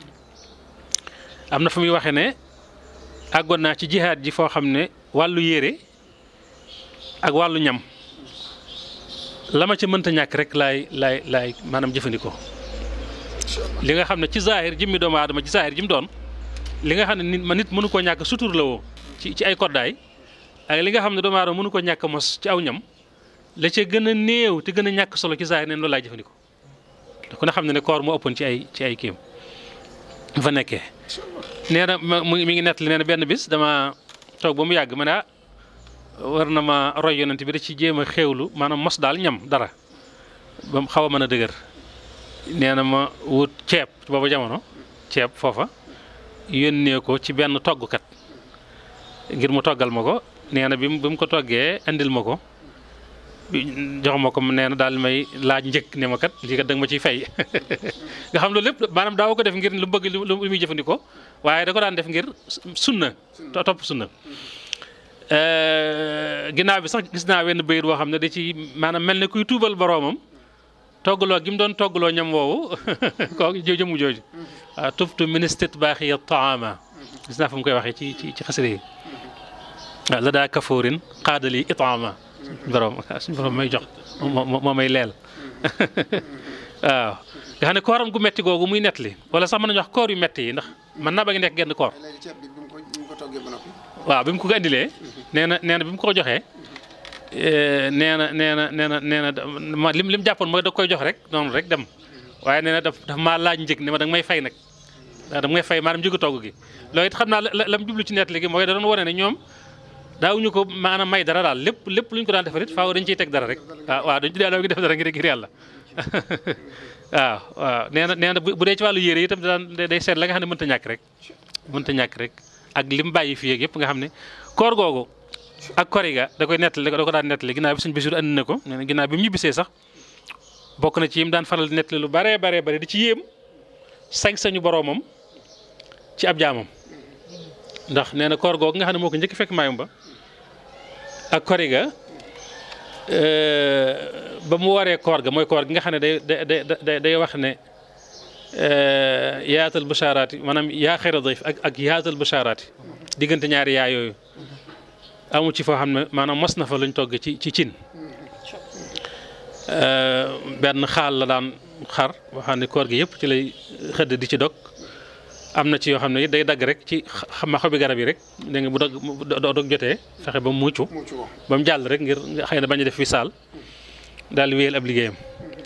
am na fu muy waxee ne àggoon naa ci jihaad ji foo xam ne wàllu yére ak wàllu ñam la ma ca mënta ñàkk rek laay laay laay maanaam jëfandikoo li nga xam ne ci zaahir jëmmi doomu aadama ci zaahir jim doon li nga xam ne nit ma nit mënu koo ñàkk sutur la woo ci ci ay koddaay ak li nga xam ne doomu aadama mënu ko ñàkk mos ci aw ñam la ca gën a néew te gën a ñàkk solo ci zaahir neen loolu laay jëfandikoo ku ne xam ne ne koor moo ëppoon ci ay ci ay kiim fa nekkee nee na mu mi ngi nettali nee na benn bis dama toog ba mu yàgg ma ne ah war na ma roy yonent bi da ci jéem a xéewlu maanaam mos daal ñam dara ba mu xaw a mën a dëgër nee na ma wut ceeb booba jamono ceeb foofa yónnee ko ci benn toggkat ngir mu toggal ma ko nee na bi mu bi mu ko toggee indil ma ko jox ma ko nee na daal may laaj njëkk ne ma kat lii kat da nga ma ciy fay nga xam loolu lépp maanaam daaw ko def ngir lu bëgg lu muy jëfandikoo waaye da ko daan def ngir sunna topp sunna ginnaaw bi sax gis naa wenn bayit boo xam ne da ci maanaam mel ne kuy tuubal boroomam toggaloo gi mu doon toggaloo ñam woowu kooku jëmu jooju waaw tubtu ministet baaxi ya taama gis naa fa mu koy waxee ci ci ci xasida yi waaw la daa kafoorin xaadali itaama suñu borom suñu borom may jox moo may leel waaw nga xam ne kooram gu metti googu muy nettali wala sax mën nañu wax koor yu metti yi ndax mën naa ba ngi nekk genn koor waaw bi mu ko ko indilee nee na nee na bi mu ko joxee nee na nee na nee na nee na ma lim lim jàppoon mooy da koy jox rek noonu rek dem waaye nee na daf daf maa laaj njëg ne ma da nga may fay nag da nga may fay maanaam njëgu togg gi loolu it xam naa la la mu jublu ci nettali gi mooy da doon wane ne ñoom daawuñu ko maanaam may dara daal lépp lépp lu ñu ko daan defar it faaw dañ ciy teg dara rek waaw waaw dañ ci daal def dara ngir ngir yàlla waaw waaw nee na nee na bu dee ci wàllu yére itam daan day seet la nga xam ne mënta ñàkk rek mënta ñàkk rek ak lim bàyyi fii ak yëpp nga xam ne koor googu ak koriga da koy nettali da ko daan nettali ginnaaw bi suñ bisiru andi na ko nee na ginnaaw bi mu ñibbisee sax bokk na ci yim daan faral di nettali lu baree baree bare di ci yéem sañ-sañu boroomam ci ab jaamam ndax nee na koor googu nga xam ne moo ko njëkk fekk maayum ba ak koriga ba mu waree koor ga mooy koor gi nga xam ne day day day wax ne yaatal bushaaraati maanaam yaa xayra dayf ak ak yaatal bushaaraati diggante ñaari yaa yooyu amu ci foo xam ne maanaam mos na fa luñ togg ci ci cin benn xaal la daan xar boo xam ne koor gi yëpp ci lay xëdd di ci dog am na ci yoo xam ne day dagg rek ci xama xobi garab yi rek dégg nga bu dog dog jotee fexe ba mu muccu ba mu jàll rek ngir xëy na bañ a def fi saal daal di wéyal ab liggéeyam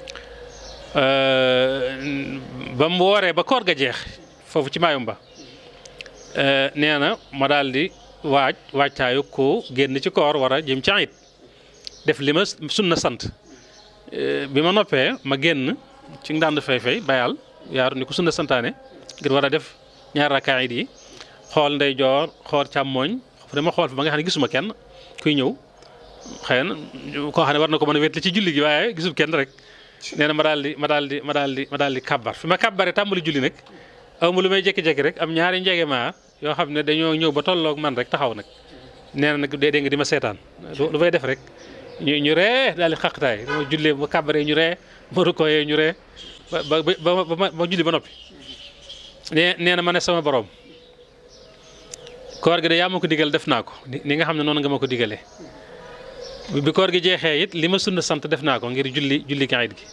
ba mu wooree ba koor ga jeex foofu ci maayum ba nee na ma daal di waaj waajtaayu ko génn ci koor war a jëm ci it def li ma sunna sant bi ma noppee ma génn ci ndànd fay fay bayal yaaru ni ko sunna santaane ngir war a def ñaar rakkaa yi xool ndey joor xool càmmooñ dama xool fa ba nga xam ne gisuma kenn kuy ñëw xëy na koo xam ne war na ko mën a wétli ci julli gi waaye gisul kenn rek nee na ma daal di ma daal di ma daal di ma daal di kabbar fi ma kabbaree tàmbali julli nag aw ma lu may jékki-jékki rek am ñaari njege maar yoo xam ne dañoo ñëw ba tolloog man rek taxaw nag nee na nag dee dee nga di ma seetaan lu lu may def rek ñu ñu ree daal di xaqtaay dama jullee ba kàbbaree ñu ree ma rukkooyee ñu ree ba ba ba ba ma julli ba noppi nee nee na ma ne sama borom koor gi de yaa ma ko digal def naa ko ni nga xam ne noonu nga ma ko digalee bi koor gi jeexee it li ma sunna sant def naa ko ngir julli julli kaayit gi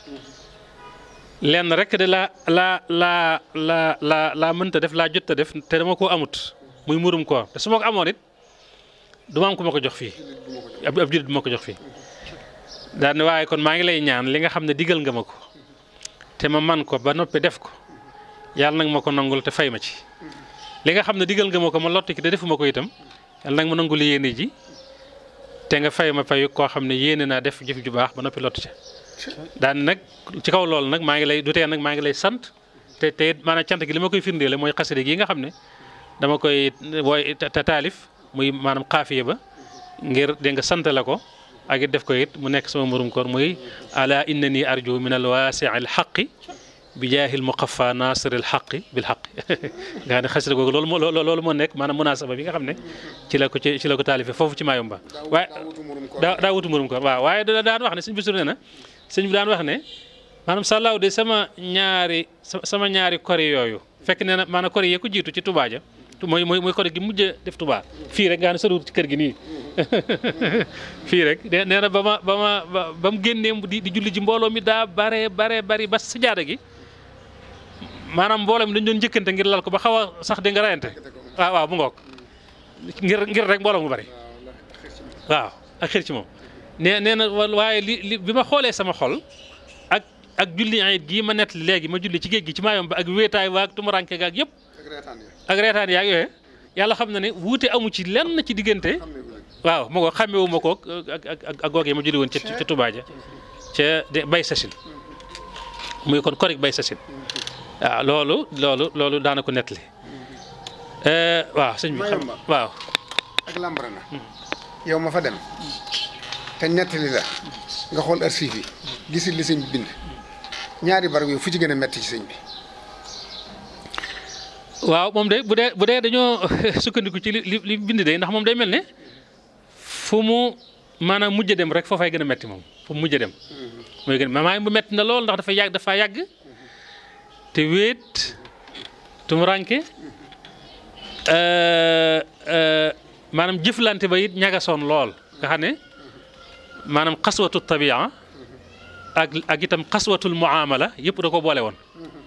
lenn rek de laa laa laa laa laa laa mënta def laa jot a def te dama koo amut muy murum koor te su ma ko amoon it du ma am ku ma ko jox fii ab ab jullit du ma ko jox fii daal ne waaye kon maa ngi lay ñaan li nga xam ne digal nga ma ko te ma man ko ba noppi def ko yàlla nag ma ko nangul te fay ma ci li nga xam ne digal nga ma ko ma lott ki te defuma ko itam yàlla nag ma nangul yéene ji te nga fay ma fayu koo xam ne yéene naa def jëf ju baax ba noppi lott ca daan nag ci kaw loolu nag maa ngi lay du tee nag maa ngi lay sant te te maanaam cant gi li ma koy firndeele mooy xasida gi nga xam ne dama koy wooy te taalif muy maanaam xaafiye ba ngir dégg nga sant la ko ak it def ko it mu nekk sama murum koor muy ala innani arju min al waasi al xaqi bi jaahil muqaffa nasiril xaqi bil xaqi nga xam ne xasida googu loolu moo loolu moo nekk maanaam munaasaba bi nga xam ne ci la ko ci ci la ko taalifee foofu ci Mayumba waaye daa daa wutu murum koor waaw waaye da daan wax ne sëñ Basiru nee na sëñ bi daan wax ne maanaam sàllaaw de sama ñaari sama ñaari kori yooyu fekk nee na maanaam kori yee ko jiitu ci Touba ja mooy mooy mooy kori gi mujj a def Touba fii rek nga xam ne soriwut ci kër gi nii fii rek nee na ba ma ba ma ba mu génnee di di julli ji mbooloo mi daa bare bare bari ba si jaada gi maanaam mbooloo mi dañu doon njëkkante ngir lal ko ba xaw a sax di nga rayante waaw waaw mu ngoog ngir ngir rek mbooloo mu bari waaw ak xir ci moom nee nee na waaye li li bi ma xoolee sama xol ak ak julli ayit gii ma nett léegi ma julli ci géej gi ci maayom ba ak wéetaay waag tumuranke gaag yëpp ak reetaan yaag yooyu yàlla xam na ne wuute amu ci lenn ci diggante waaw ma ko xàmmewu ma ko ak ak ak googee ma julli woon ca ca Touba ja ca bay sasin muy kon korik bay sasin waaw loolu loolu loolu daana ko nettali waaw sëñ bi xam waaw ak Lambarana yow ma fa dem te nettali la nga xool archive yi gisit li sëñ bi bind ñaari barab yow fu ci gën a metti ci sëñ bi waaw moom de bu dee bu dee dañoo sukkandiku ci li li bind de ndax moom day mel ne fu mu maanaam mujj dem rek foofay gën a metti moom fu mu mujj dem mooy gën maa bu metti na lool ndax dafa yàgg dafa yàgg te wéet tumuranke maanaam jëflante ba it ñagasoon lool nga xam ne maanaam xaswatu tabia ak ak itam xaswatul muamala yëpp da ko boole woon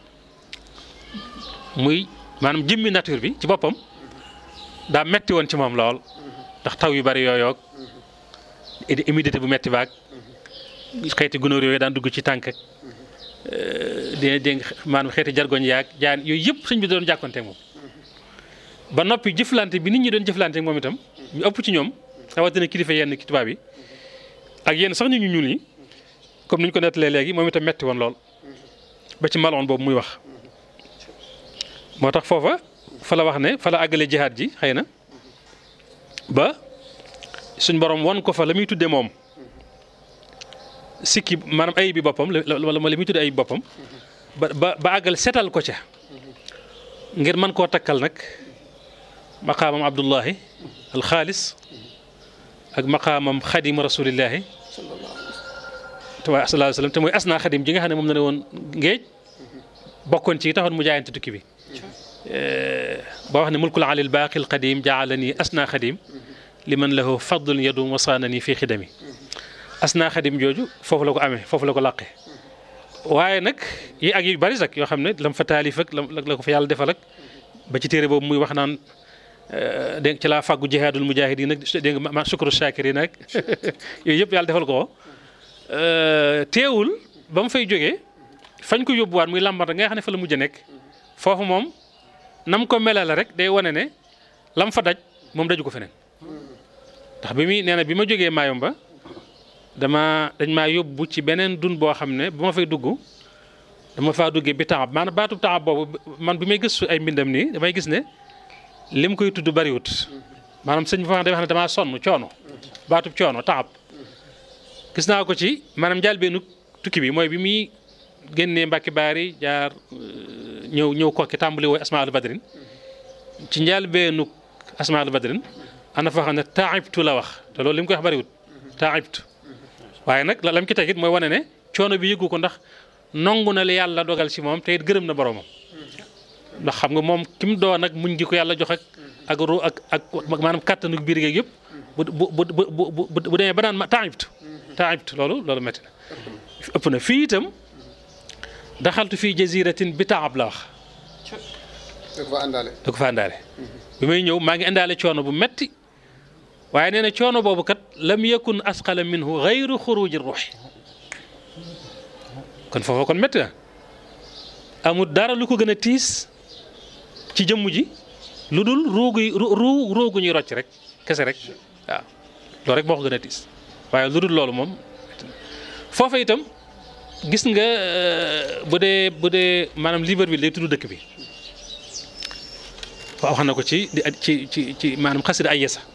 muy maanaam jëmmi nature bi ci boppam daa metti woon ci moom lool ndax taw yu bari yooyoog humidité bu metti baag xeeti gunóor yooyu daan dugg ci tànk ak dina dégg maanaam xeeti jargoñ yaag jaan yooyu yëpp sëñ bi doon jàkkonteeg moom ba noppi jëflante bi nit ñi doon jëflanteeg moom itam ñu ëpp ci ñoom rawatina kilifa yenn ki tubaab yi ak yenn sax nit ñu ñuul yi comme ni ñu ko nettalee léegi moom itam metti woon lool ba ci maloon boobu muy wax moo tax foofa fa la wax ne fa la àggale jihaad ji xëy na ba suñ borom won ko fa la muy tuddee moom sikki maanaam ayib bi boppam wala ma li muy tuddee ayib boppam ba ba ba àggal setal ko ca ngir mën koo takkal nag maqaamam Abdullahi alxaalis ak maqaamam xadimu rasulillahi sallallahu alayhi wa sallam te mooy asnaa xadim ji nga xam ne moom na ne woon ngéej bokkoon ci taxoon mu jaayante tukki bi boo wax ne mulkul alil baaqil qadim jaalani asnaa xadim li man lahu fadlun yadum wasaanani fii xidami asnaa xadim jooju foofu la ko amee foofu la ko làqee waaye nag yi ak yu bari sax yoo xam ne lam fa taalif ak la ko fa yàlla defal ak ba ci téere boobu muy wax naan dégg ci laa fàggu jihaadul mujaahidiin nag dégg nga ma sukuru shaakiriin nag yooyu yëpp yàlla defal ko teewul ba mu fay jógee fañ ko yóbbuwaat muy làmbar nga xam ne fa la mujj a nekk foofu moom nam ko melale rek day wane ne lam fa daj moom daju ko feneen ndax bi muy nee na bi ma jógee Mayumba dama dañ maa yóbbu ci beneen dun boo xam ne bu ma fay dugg dama faa duggee bi taxab maanaam baatub taxab boobu man bi may gëstu ay mbindam nii damay gis ne lim koy tudd bariwut maanaam sëñ bi fa day wax ne damaa sonn coono baatub coono taxab gis naa ko ci maanaam njëlbeenu tukki bi mooy bi muy génnee Mbàkke Baari jaar ñëw ñëw kokki tàmbali wooy asmaalu badrin ci njëlbeenu asmaalu badrin am na foo xam ne taibtu la wax te loolu li mu koy wax bariwut taibtu waaye nag la lam ci tegit mooy wane ne coono bi yëgu ko ndax nongu na li yàlla dogal ci moom te it gërëm na boromam ndax xam nga moom ki mu doon nag muñ gi ko yàlla jox ak ak ru ak ak maanaam kàttanu biir geeg yëpp bu bu bu bu bu demee ba naan ma taibtu taibtu loolu loolu métti na ëpp na fii itam daxaltu fii jaziratin bi taab la wax da ko fa àndaale. da ko fa àndaale bi may ñëw maa ngi indaale coono bu metti waaye nee na coono boobu kat lam yakun asqala minhu gayru xuruji ruuxi kon foofa kon métti na amul dara lu ko gën a tiis ci jëmm ji lu dul ruugu ruu ruugu ñuy rocc rek kese rek waaw loolu rek moo ko gën a tiis waaye lu dul loolu moom foofa itam gis nga bu dee bu dee maanaam Libreville day tudd dëkk bi waaw wax na ko ci ci ci ci maanaam xasida ay yesa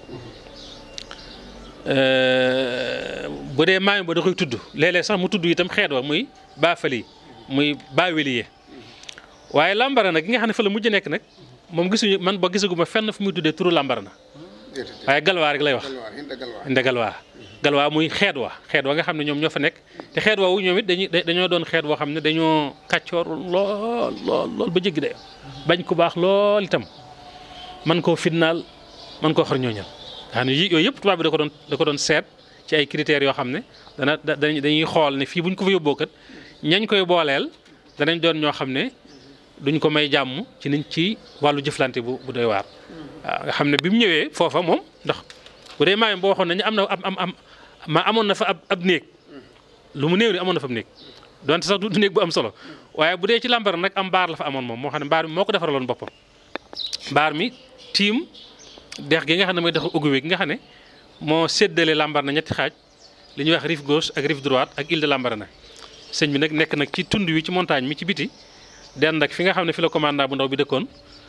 bu dee maayom ba da koy tudd léeg-léeg sax mu tudd itam xeet wa muy baafali muy baaweliye waaye lambara nag gi nga xam ne fa la mujj nekk nag moom gisuñu man ba gisaguma fenn fu muy tuddee turu lambara na waaye galwaa rek lay wax inde galwaa galwaa muy xeet wa xeet wa nga xam ne ñoom ñoo fa nekk te xeet woowu ñoom it dañuy dañoo doon xeet woo xam ne dañoo kàccoor lool lool lool ba jéggi dayo bañ ku baax lool itam man koo fitnaal man koo xar ñooñal nga xam ne yooyu yëpp tubaab bi da ko doon da ko doon seet ci ay critères yoo xam ne dana dañuy xool ne fii buñ ko fa yóbboo kat ñañ koy booleel danañ doon ñoo xam ne duñ ko may jàmm ci niñ ci wàllu jëflante bu bu doy waar. waaw nga xam ne bi mu ñëwee foofa moom ndax bu dee maayam boo waxoon nañu am na am am ma amoon na fa ab ab néeg lu mu néew ni amoon na fa ab néeg donte sax du néeg bu am solo waaye bu dee ci làmbar nag am mbaar la fa amoon moom moo xam ne mbaar mi moo ko defaraloon boppam mbaar mi tiim dex gi nga xam ne mooy dexu Ogooué gi nga xam ne moo séddale Lambaréné ñetti xaaj li ñuy wax rive gauche ak rive droite ak île de Lambaréné sëñ bi nag nekk nag ci tund wi ci montagne mi ci biti dend ak fi nga xam ne fi la commandant bu ndaw bi dëkkoon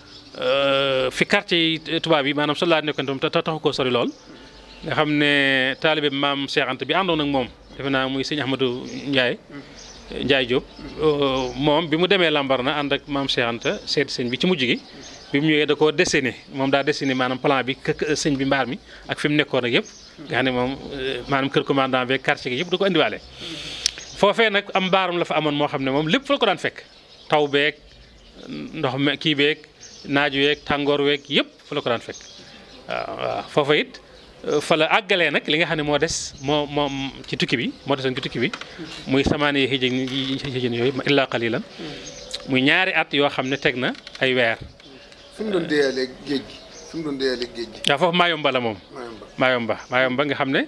fi quartier yi tubaab yi maanaam soldat nekkoon tam te taxu koo sori lool. nga xam ne taalibe maam Cheikh Anta bi àndoon ak moom defe naa muy sëñ Ahmadou Ndiaye Ndiaye Diop moom bi mu demee Lambaréné ànd ak maam Cheikh Anta seeti sëñ bi ci mujj gi. bi mu ñëwee da koo dessiné moom daa dessiné maanaam plan bi kë sëñ bi mbaar mi ak fi mu nekkoon ak yëpp nga xam ne moom maanaam kër commandant beeg quartier gi yëpp da ko indiwaale. foofee nag am mbaaram la fa amoon moo xam ne moom lépp fa la ko daan fekk taw beeg ndox me kii beeg naaju weeg tàngoor weeg yëpp fa la ko daan fekk waaw waaw foofa it fa la àggalee nag li nga xam ne moo des moo moo ci tukki bi moo desoon ci tukki bi muy samaane yi xijjën yooyu illa qalilan muy ñaari at yoo xam ne teg na ay weer. fi mu doon déyalee géej gi fi mu doon déyalee géej gi. waaw foofu Maayomba la moom. Mayumba Maayomba Maayomba nga xam ne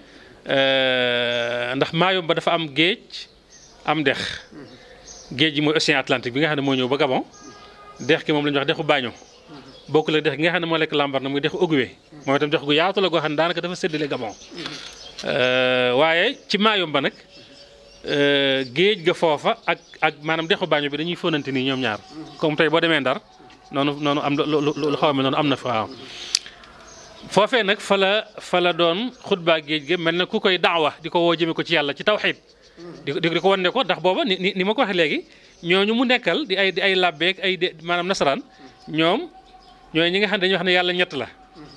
ndax Maayomba dafa am géej am dex géej gi mooy océan Atlantique bi nga xam ne moo ñëw ba Gabon dex gi moom la ñuy wax dexu Baño bokkul ak dex gi nga xam ne moo lekk Lambaréné muy dexu Ogooué moom itam dex gu yaatu la goo xam ne daanaka dafa séddale Gabon waaye ci Maayomba nag géej ga foofa ak ak maanaam dexu Baño bi dañuy fóonante nii ñoom ñaar comme tey boo demee Ndar. noonu noonu am lu lu xaw a mel noonu am na fa waaw foofee nag fa la fa la doon xutbaa géej gi mel na ku koy daawa di ko woo jëme ko ci yàlla ci tawxiid di ko di ko wan ne ko ndax booba ni ni ma ko waxee léegi ñooñu mu nekkal di ay di ay làbbeeg ay de maanaam nasaraan ñoom ñooy ñi nga xam ne dañuy wax ne yàlla ñett la.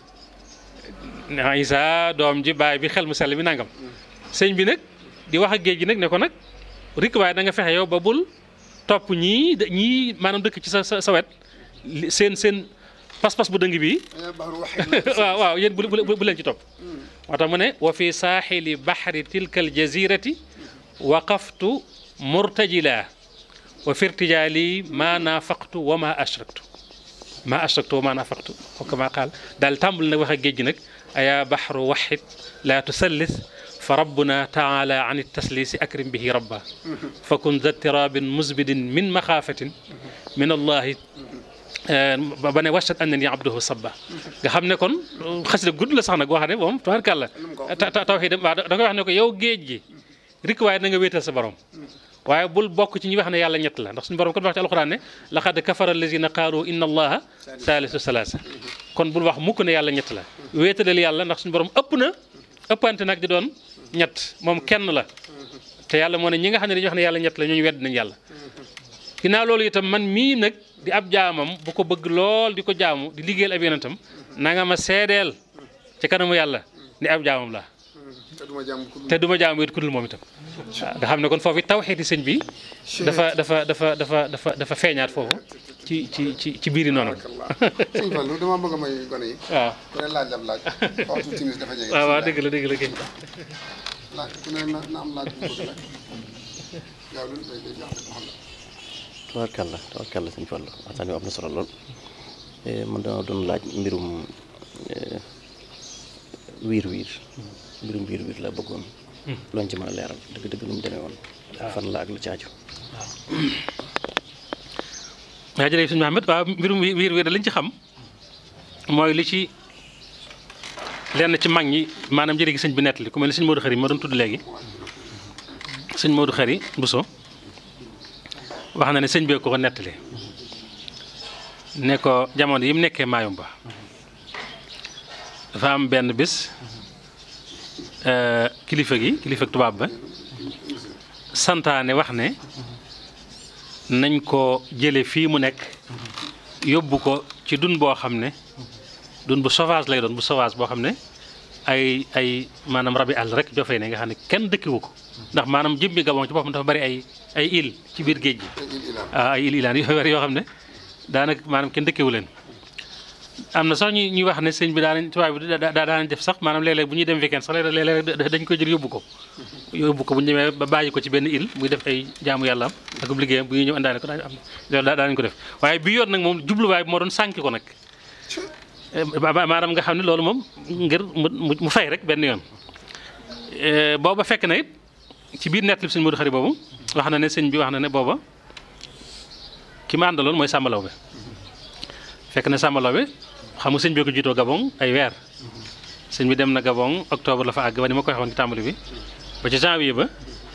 Isa doom ji baay bi xel mu sell mi nangam sëñ bi nag di wax ak géej gi nag ne ko nag rik waaye da nga fexe yow ba bul topp ñii ñii maanaam dëkk ci sa sa sa wet. seen seen pas-pas bu dëng bi waaw waaw yéen bu bu leen ci topp moo tax mu ne wa fi saaxili baxri tilka al jazirati waqaftu murtajila wa fi irtijaali ma naafaqtu wa ma ashraktu ma ashraktu wa ma naafaqtu wa kama qaal daal tàmbali nag wax ak géej gi nag ayaa baxru waxid laa tusallis fa rabbuna taala an tasliisi akrim bihi rabba fa kun za tirabin musbidin min maxaafatin min allahi ba ne waccat an na ni abduhu sabba nga xam ne kon xasida gudd la sax nag wax ne moom tabarkàlla tawxiid waaw da koy wax ne ko yow géej gi rik waaye na nga wéetal sa borom waaye bul bokk ci ñi wax ne yàlla ñett la ndax suñu borom kon wax ci alxuraan ne laqad kafara allazina qaalu inna allaha saalisu salaasa kon bul wax mukk ne yàlla ñett la wéetalal yàlla ndax suñu borom ëpp na ëppante nag di doon ñett moom kenn la te yàlla moo ne ñi nga xam ne dañuy wax ne yàlla ñett la ñooñu wedd nañ yàlla ginnaaw loolu itam man mii nag di ab jaamam bu ko bëgg lool di ko jaamu di liggéeyal ab yonentam na nga ma seedeel ci kanamu yàlla ni ab jaamam la te duma jàmm ku te duma jaam it ku dul moom itam waaw nga xam ne kon foofu tawxiiti sëñ bi dafa dafa dafa dafa dafa dafa feeñaat foofu ci ci ci ci biiri noonu sëñ Fallou dama bëgg a may gone yi waaw ku ne laaj ab laaj waxtu timis dafa jege waaw waaw dëgg la dëgg la kay laaj ku ne na na am laaj bu bëgg laaj gaaw lu day day jox xam la tabarkalla tabarkalla sëñ Fallu waxtaan wi am na solo lool man dama doon laaj mbirum eh, wiir wiir mbirum wiir wiir la bëggoon looñ ci mën a leeral dëgg dëgg nu mu demee woon fan la ak lu ci aju waaw jërëjëf sëñ Mahamed waaw mbirum wi- wiir wiir da liñ ci xam mooy li ci lenn ci mag ñi maanaam jëri gi sëñ bi nettali ku mel ni sëñ Modou Xari ma doon tudd léegi sëñ Modou Xari Bousso wax na ne sëñ bee ko ko nettali ne ko jamono yi mu nekkee Mayumba dafa am benn bis euh, kilifa gi kilifa tubaab ba santaane wax ne nañ ko jële fii mu nekk yóbbu ko ci dun boo xam ne dun bu sauvage lay doon bu sauvage boo xam ne ay ay maanaam rabi àll rek joo fay ne nga xam ne kenn dëkkiwu ko ndax maanaam jëmmi Gabon ci boppam dafa bari ay ay île ci biir géej gi ah ay île ilaan yu bari yoo xam ne daanaka maanaam kenn dëkkiwu leen am na sax ñu ñuy wax ne sëñ bi daanañ tubaab bi daa daa daanañ def sax maanaam léeg-léeg bu ñuy dem weekend sax léeg-léeg léeg-léeg dañ koy jël yóbbu ko yóbbu ko bu ñu demee ba bàyyi ko ci benn île muy def ay jaamu yàlla am ak ub liggéeyam bu ñuy ñëw indaale ko daañu am loolu daa daanañ ko def waaye bi yoon nag moom jubluwaay bi moo doon sànki ko nag maanaam nga xam ne loolu moom ngir mu mu fay rek benn yoon booba fekk na it ci biir nett li sëñ Modou Xari boobu wax na ne sëñ bi wax na ne booba ki ma àndaloon mooy sàmbalaw bi fekk na sàmbalaw bi xam nga sëñ bi ko jiitoo Gabon ay weer sëñ bi dem na Gabon octobre la fa àgg ba ni ma ko waxoon ci tàmbali bi ba ci janvier ba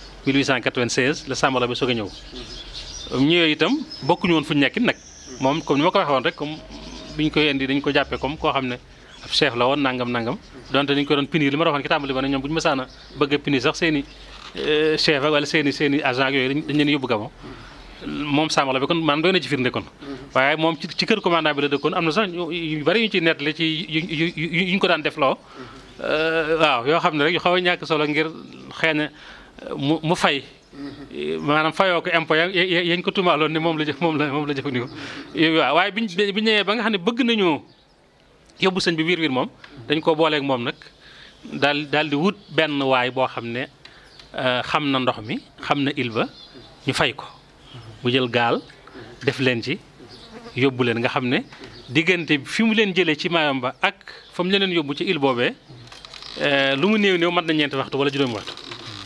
1896 la sàmbalaw bi soog a ñëw ñëwee itam bokkuñu woon fu ñu nekkin nag moom comme ni ma ko waxee woon rek comme biñ koy indi dañ ko jàppee comme koo xam ne ab chef la woon nangam nangam donte dañ ko doon punir li ma waxoon ci tàmbali ba ne ñoom bu ñu mësaan a bëgg a punir sax seen i chef ak wala seen i seen i agent ak yooyu dañ leen yóbbu Gabon moom sàmbala bi kon maanaam doy na ci firnde kon waaye moom ci ci kër commandant bi la dëkkoon am na sax yu bari yu ñu ciy nettali ci yu yu ñu ko daan def loo waaw yoo xam ne rek yu xaw a ñàkk solo ngir xëy na mu mu fay maanaam fayoo ko impôt ya yañ ko tumaaloon ne moom la jëf moom la moom la jëfandikoo waaw waaye biñ bi ñëwee ba nga xam ne bëgg nañoo yóbbu sëñ bi wiir wiir moom dañ ko booleeg moom nag daal daal di wut benn waay boo xam ne xam na ndox mi xam na île ba ñu fay ko mu jël gaal def leen ci yóbbu leen nga xam ne diggante fi mu leen jëlee ci Mayumba ak fa mu leen yóbbu ci île boobee lu mu néew néew mat na ñeenti waxtu wala juróomi waxtu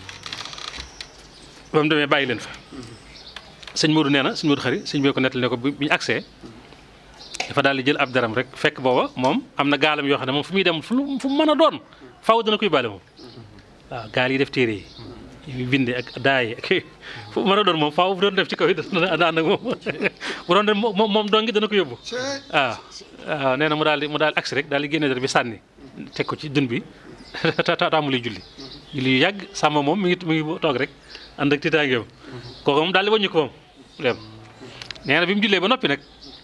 ba mu demee bàyyi leen fa sëñ Modou nee na sëñ Modou xari sëñ bee ko nettali ne ko bi ñu agsee dafa daal di jël ab daram rek fekk booba moom am na gaalam yoo xam ne moom fu muy dem fu mu mën a doon faaw dana koy bàle moom waaw gaal yi def téere yi binde ak daay ak fu mën a doon moom faaw bu doon def ci kaw yi dana ànd ak moom bu doon dem moom moom dongi dana ko yóbbu waaw waaw nee na mu daal di mu daal di agsi rek daal di génne dara bi sànni teg ko ci dun bi taamuli julli julli yu yàgg sàmm moom mi ngi mi ngi toog rek ànd ak tiitaangeem kooku moom daal di wàññi ko moom dem nee na bi mu jullee ba noppi nag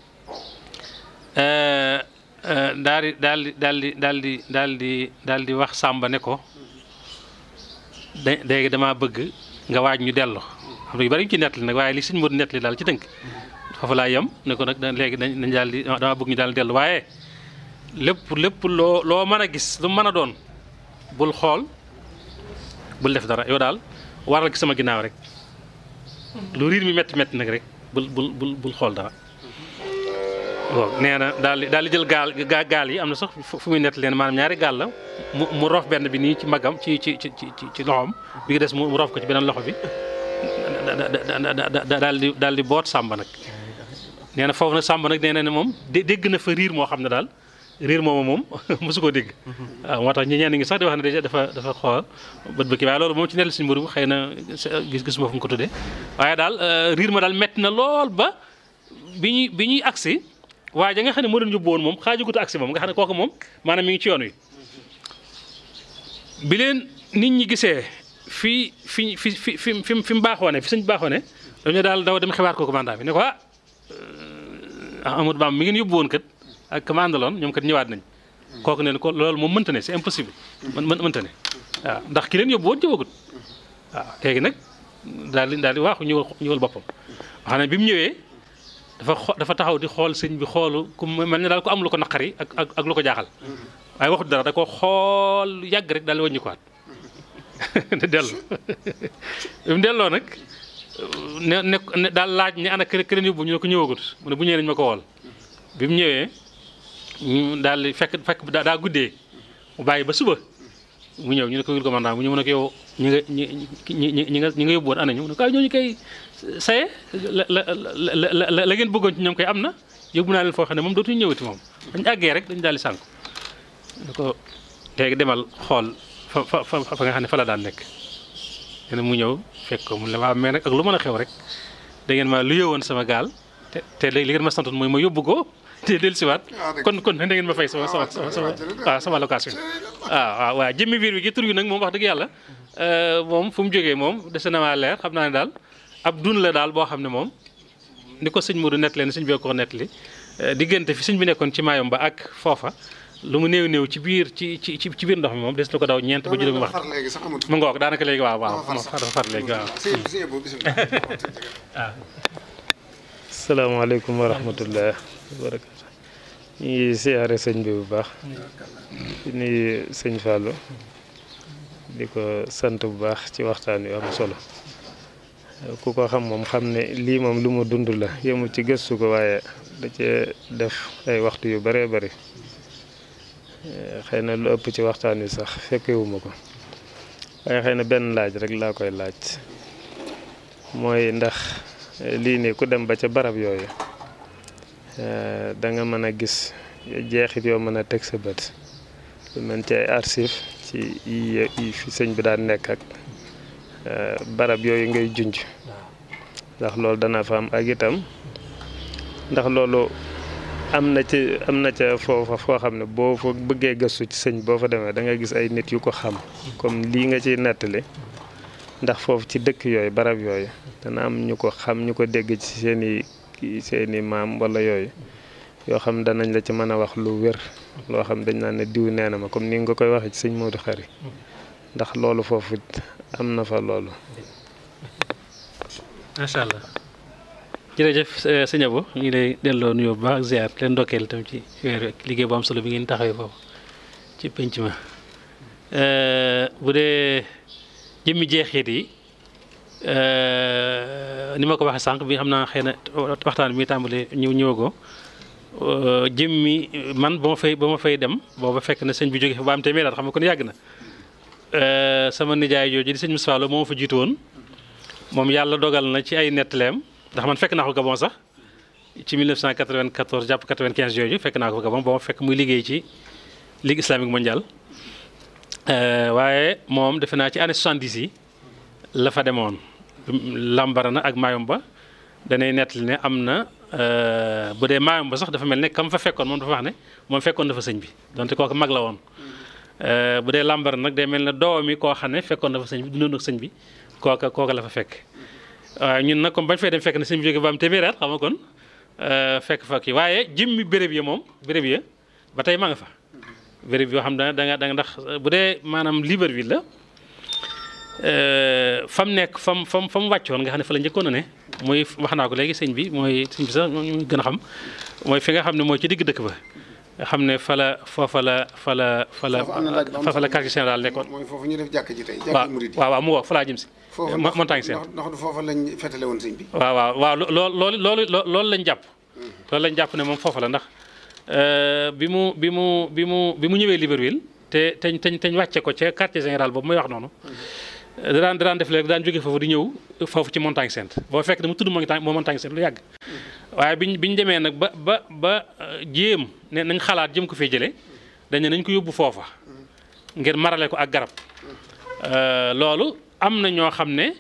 daal di daal di daal di daal di daal di daal di wax Sàmba ne ko da léegi damaa bëgg nga waaj ñu dellu xam ne yu bari ñu ci nettali nag waaye li sëñ Modou nettali daal ci tënk foofu laa yem ne ko nag léegi dañ dañ daal di damaa bëgg ñu daal dellu waaye lépp lépp loo loo mën a gis lu mën a doon bul xool bul def dara yow daal waral ki sama ginnaaw rek lu riir mi métti métti nag rek bul bul bul bul xool dara waaw nee na daal di daal di jël gaal gaal yi am na sax fu muy nett leen maanaam ñaari gaal la mu mu roof benn bi nii ci magam ci ci ci ci ci loxoom bi nga des mu roof ko ci beneen loxo bi daal di daal di boot sàmba nag nee na foofu nag sàmba nag nee na ne moom dégg na fa riir moo xam ne daal riir moomu moom mosu koo dégg waaw moo tax ñi ñenn ngi sax di wax ne déjà dafa dafa xool bët bëkki waaye loolu moom ci nell suñu mburu xëy na gis-gis moo fu mu ko tuddee waaye daal riir ma daal metti na lool ba bi ñuy bi ñuy agsi waaye ja nga xam ne moo doon yóbbu woon moom xaajugut agsi moom nga xam ne kooku moom maanaam mi ngi ci yoon wi bi leen nit ñi gisee fii fi fi fi fi fi fi mu baaxoo ne fi sëñ baaxoo ne dañu daal daw dem xibaar ko commandant bi ne ko ah Amadou Bamba mi ngeen yóbbu woon kat ak commande loon ñoom kat ñëwaat nañ kooku ne ko loolu moom mënta ne c'est impossible mën mën mënta ne waaw ndax ki leen yóbbu woon ñëwagut waaw léegi nag daal di daal di waaxu ñëwal ñëwal boppam wax ne bi mu ñëwee dafa xo dafa taxaw di xool sëñ bi xoolu ku mel ne daal ko am lu ko naqari ak ak ak lu ko jaaxal waaye waxut dara da ko xool lu yàgg rek daal di wàññi ko waat di dellu bi mu delloo nag ne ne ne daal laaj ne ana kër këren yóbbu ñu ne ko ñëwagut mu ne bu ñëwee nañu ma ko wool bi mu ñëwee ñu daal di fekk fekk daa daa guddee mu bàyyi ba suba mu ñëw ñu ne ko wil commandant mu ñëw mu ne ko yow ñi nga ñi ñi ñi ñi nga ñi nga yóbbu woon ana ñu mu ne ko ñooñu koy saye la la la la la ngeen bëggoon ci ñoom koy am na yóbbu naa leen foo xam ne moom dootuñu ñëwati moom dañu àggee rek dañu daal di sànku ne ko léegi demal xool fa fa fa fa nga xam ne fa la daan nekk nee na mu ñëw fekk ko mu ne waaw mais nag ak lu mën a xew rek da ngeen ma lu yëwoon sama gaal te te léegi li ngeen ma santoon mooy ma yóbbu ko te dellusiwaat kon kon da ngeen ma fay sama sama sama sama waaw sama location waaw waaw waaw jëmmi biir bi gi tur bi nag moom wax dëgg yàlla moom fu mu jógee moom dese na maa leer xam naa ne daal ab dun la daal boo xam ne moom ni ko sëñ Modou nettali ne sëñ bi ko nettali diggante fi sëñ bi nekkoon ci maayom ba ak foofa lu mu néew néew ci biir ci ci ci biir ndox mi moom des na ko daw ñeent ba juróomi waxtu léegi sax amut mu ngoog daanaka léegi waaw waaw dafa far léegi waaw sëñ bi sëñ boobu bisimilah salaamaaleykum wa rahmatullah wa barakatu ñu ngi siyaare sëñ bi bu baax di nuyu sëñ Fallou di ko sant bu baax ci waxtaan wi am solo ku ko xam moom xam ne lii moom lu mu dund la yemul ci gëstu ko waaye da cee def ay waxtu yu bëree bëri xëy na lu ëpp ci waxtaan wi sax fekkewuma ko waaye xëy na benn laaj rek laa koy laaj mooy ndax lii nii ku dem ba ca barab yooyu da nga mën a gis jeexit yoo mën a teg sa bët lu mel ci ay archive ci yi yi fi sëñ bi daan nekk ak barab yooyu ngay junj ndax loolu dana fa am ak itam ndax loolu am na ci am na ca foofa foo xam ne boo fa bëggee gëstu ci sëñ boo fa demee da nga gis ay nit yu ko xam comme lii nga ciy nettali ndax foofu ci dëkk yooyu barab yooyu dana am ñu ko xam ñu ko dégg ci seen i seen i maam wala yooyu yoo xam danañ la ci mën a wax lu wér loo xam dañ naan ne diw nee na ma comme ni nga koy waxee ci sëñ Modou Khary ndax loolu foofu am na fa loolu. macha allah jërëjëf sëñ Abo ñu ngi lay delloo nuyoo bu baax ak ziar leen ndokkeel itam ci weer ak liggéey bu am solo bi ngeen taxawee foofu ci penc ma bu dee jëmmi jeexit yi ni ma ko waxee sànq bi xam naa xëy na waxtaan bi muy tàmbali ñëw ñëwagoo jëmmi man ba ma fay ba ma fay dem booba fekk na sëñ bi jóge fa ba am téeméer at xam nga kon yàgg na sama nijaay jooju di sëñ Moussa Lo moo ma fa jiitu woon moom yàlla dogal na ci ay nettaleem ndax man fekk naa ko Gabon sax ci 1994 jàpp 95 jooju fekk naa ko Gabon ba ma fekk muy liggéey ci Ligue islamique mondiale waaye moom defe naa ci année 70 yi la fa demoon Lambarana ak Mayumba danay nettali ne am na bu dee Mayumba sax dafa mel ne kam fa fekkoon moom dafa wax ne moom fekkoon dafa sëñ bi donte kooku mag la woon bu dee Lambarana nag day mel ne doom mi koo xam ne fekkoon dafa sëñ bi dundoon ak sëñ bi kooka kooka la fa fekk waaye ñun nag comme bañ fay dem fekk na sëñ bi jóge ba am téeméer at xam nga kon fekk fa kii waaye jëmmi béréb ya moom béréb ya ba tey maa nga fa béréb yoo xam da nga da nga ndax bu dee maanaam Libreville la fam nekk fam fam fa mu wàccoon nga xam ne fa la njëkkoon a ne mooy wax naa ko léegi sëñ bi mooy sëñ bi sax ñu gën a xam mooy fi nga xam ne mooy ci digg dëkk ba nga xam ne fa la foofa la fa la fa la fa la quartier général nekkoon mooy foofu ñu def jàkk ji tey waaw jàkk murid yi waaw waaw mu wax fa laa jëm si foofu mo- montagne seen ndax ndax du foofa lañ fetale woon sëñ bi waaw waaw waaw lo- loolu loolu loolu lañ jàpp loolu lañ jàpp ne moom foofa la ndax bi mu bi mu bi mu bi mu ñëwee Libreville te teñ teñ teñ wàcce ko ca quartier général boobu may wax noonu da daan da daan def léegi daan jóge foofu di ñëw foofu ci montagne sainte boo fekk ne mu tudd montagne moo montagne sainte lu yàgg waaye biñ biñ demee nag ba ba ba jéem ne nañ xalaat jëm ko fee jëlee dañ ne nañ ko yóbbu foofa ngir marale ko ak garab loolu am na ñoo xam ne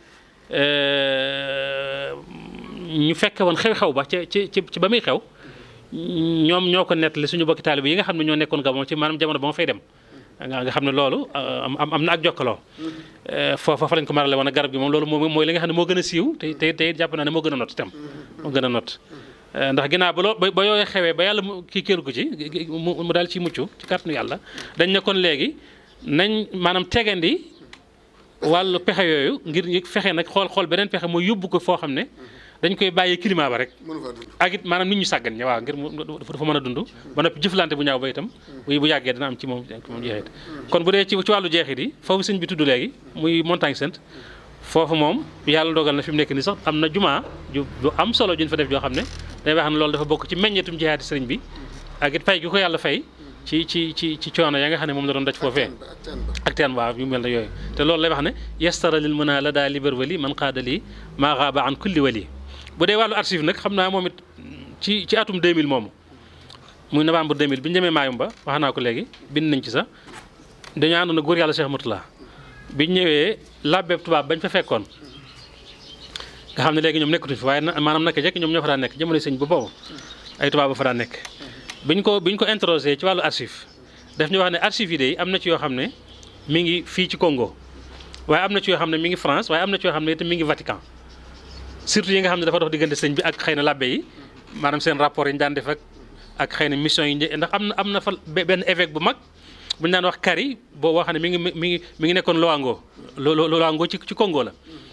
ñu fekke woon xew-xew ba ca ci ci ba muy xew ñoom ñoo ko nettali suñu bokki taalibe yi nga xam ne ñoo nekkoon Gabon ci maanaam jamono ba ma fay dem nga nga xam ne loolu am am na ak jokkaloo foofa fa lañ ko marale woon ak garab gi moom loolu moom mooy li nga xam ne moo gën a siiw te te te jàpp naa ne moo gën a not itam moo gën a not ndax ginnaaw ba loo ba yooyu xewee ba yàlla mu kii kéeru ko ci mu mu daal ci mucc ci kàttanu yàlla dañ ne kon léegi nañ maanaam tegandi wàllu pexe yooyu ngir ñu fexe nag xool xool beneen pexe mooy yóbbu ko foo xam ne dañ koy bàyyi climat ba rek mënu faa dund ak it maanaam nit ñu sàggan ñi waaw ngir mu dafa mën a dund ba noppi jëflante bu ñaaw ba itam bu bu yàggee dina am ci moom ci moom jeexit kon bu dee ci ci wàllu jeexit yi foofu sëñ bi tudd léegi muy montagne sainte foofu moom yàlla dogal na fi mu nekk nii sax am na jumaa ju ju am solo juñ fa def joo xam ne day wax ne loolu dafa bokk ci meññeetum jihaati sëriñ bi ak it fay gi ko yàlla fay ci ci ci ci coono ya nga xam ne moom la doon daj foofee ak teen ba ak teen waaw yu mel ne yooyu te loolu lay wax ne yastara lil mën a la daa libar wali man qaada lii maa xaaba an kulli wali bu dee wàllu archive nag xam naa moom it ci ci atum 2000 moomu muy novembre 2000 bi ñu demee Mayumba wax naa ko léegi bind nañ ci sax dañoo àndoon ak góor yàlla Cheikh Moutala bi ñu ñëwee labbeeb tubaab bañ fa fekkoon nga xam ne léegi ñoom nekkatuñ fi waaye na maanaam naka jekk ñoom ñoo fa daan nekk jamono sëñ ba boobu ay tubaab ba fa daan nekk biñ ko biñ ko interrogé ci wàllu archive daf ñu wax ne archive yi de am na ci yoo xam ne mi ngi fii ci Congo waaye am na ci yoo xam ne mi ngi France waaye am na ci yoo xam ne itam mi ngi Vatican surtout yi nga xam ne dafa dox diggante sëñ bi ak xëy na labbe yi maanaam seen rapport yi ñu daan def ak ak xëy na mission yi ndax am na am na fa benn évêque bu mag bu ñu daan wax Kari boo boo xam ne mi ngi mi ngi mi ngi nekkoon Loango lo lo Loango ci ci Congo la.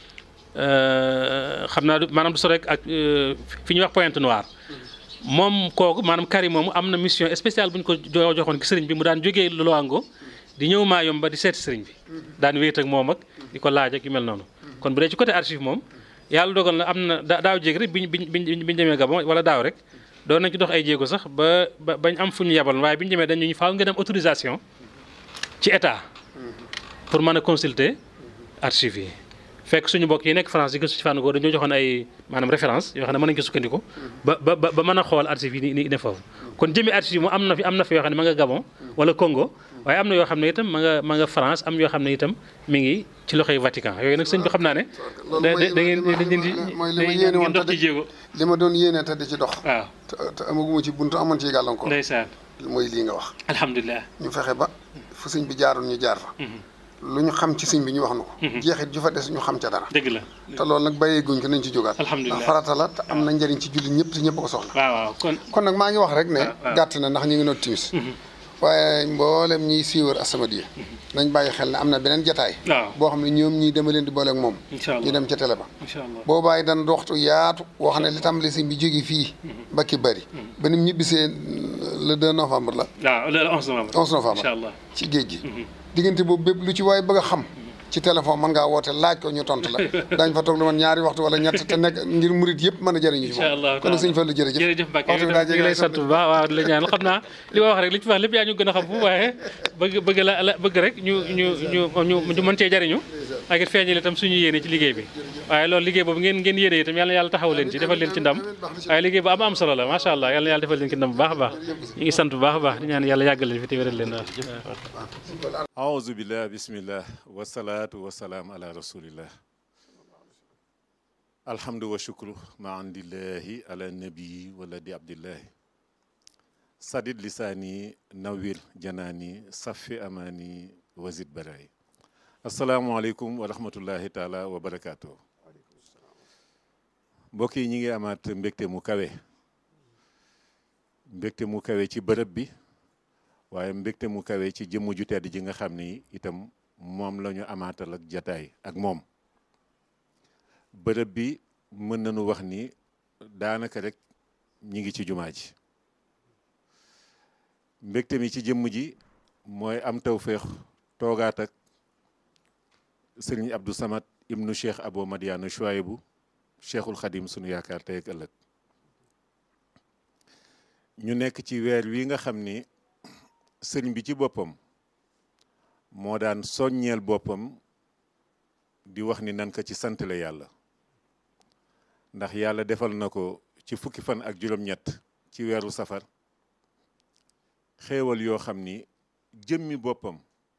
xam naa du maanaam du sore ak fi ñuy wax Pointe Noire moom kooku maanaam Kari moomu am na mission spéciale bu ñu ko jo- joxoon ki sëriñ bi mu daan jógee Loango di ñëw Mayumba di seeti sëriñ bi daan wéet ak moom ak di ko laaj ak yu mel noonu kon bu dee ci côté archive moom. yàlla dogal na am na da- daaw jéeg rek biñ biñ biñ biñ demee Gabon wala daaw rek doon nañ ci dox ay jéego sax ba ba bañ am fu ñu yebal waaye biñ demee dañu ñu faaw nga dem autorisation ci état pour mën a consulter archives yi. fekk suñu mbokk yi nekk France yi gëstu ci fànn googu dañoo joxoon ay maanaam référence yoo xam ne mën nañu ko sukkandiku ba ba ba mën a xool archives yi ni ne foofu kon jëmi archives yi mu am na fi am na fi yoo xam ne ma nga Gabon wala Congo waaye am na yoo xam ne itam ma nga ma nga France am yoo xam ne itam mi ngi ci loxoy Vatican yooyu nag sëñ bi xam naa ne. loolu da mooy da ngeen da ngeen di mooy li da ma yéene ngeen woon dox te ci jéego. li ma doon yéene te di ci dox waaw te te amaguma ci buntu amoon ci gàllankoor ndeysaan mooy lii nga wax alhamdulilah. ñu fexe ba fu sëñ bi jaaroon ñu jaar fa lu ñu xam ci sëñ bi ñu wax na ko jeexit ju fa des ñu xam ca dara dëgg la te loolu nag bàyyee guñ ko nañ ci jógaat Alhamdulillah. ndax farata la te am na njëriñ ci jullit ñëpp te ñëpp ko soxla waaw waaw kon. kon nag maa ngi wax rek ne waaw. gàtt na ndax ñu ngi noot timis waaye mboolem ñiy siiwar As-Samadiyya nañ bàyyi xel ne am na beneen jataay waaw boo xam ne ñoom ñii dama leen di booleeg moom incha allah ñu dem ca télé ba incha allah. boobaay dana doxtu yaatu woo xam ne li tàmbali sëñ bi jóge fii ba ki bëri ba ni mu ñibbisee le 2 novembre la waaw le 11 novembre. 11 novembre incha allah. ci géej gi diggante boobu bépp lu ci waay bëgg a xam ci téléphone mën ngaa woote laaj ko ñu tontu la daañ fa toog lu man ñaari waxtu wala ñett te nekk ngir murit yëpp mën a jëriñu ci incha allah moom kon nag sëñ Fallu jërëjëf jërëjëf Mbacke waxtu yow bi daa itam ñu ngi lay sant bu baax waaw di la ñaan xam naa li ma wax rek li ci wax lépp yaa ñu gën a xam fu waaye bëgg bëgg la la bëgg rek ñu ñu ñu ñu ñu mën cee jariñu ak it feeñal itam suñu yéene ci liggéey bi waaye loolu liggéey boobu ngeen ngeen yéene itam yàlla na yàlla taxaw leen ci defal leen ci ndam waaye liggéey bu am am solo la macha allah yàlla na yàlla defal leen ci ndam bu baax a baax ñu ngi sant bu baax a baax di ñaan yàlla yàggal leen fi te wéral leen waaw aouzu billah bismillah wasalaatu wasalaam ala rasulillah alhamdu wa shukru ma andillahi ala nabii wala di abdillahi sadid lisaani nawir janaani safi amaani wazid baraay asalaamualeykum wa rahmatullahi taala wa barakaatu mbokk yi ñi ngi amaat mbégte mu kawe mbégte mu kawe ci bërëb bi waaye mbégte mu kawe ci jëmm ju tedd ji nga xam ni itam moom la ñu amaatal ak jataay ak moom bërëb bi mën nañu wax ni daanaka rek ñi ngi ci jumaa ji mbégte mi ci jëmm ji mooy am tawféex toogaat ak sëriñ Abdou Samad ibnu Cheikh Abo Madiana Chouaïbou Cheikhul Khadim sunu yaakaar tey ak ëllëg ñu nekk ci weer wi nga xam ni sëriñ bi ci boppam moo daan soññeel boppam di wax ni nan ko ci santale yàlla ndax yàlla defal na ko ci fukki fan ak juróom-ñett ci weeru safar xéewal yoo xam ni jëmmi boppam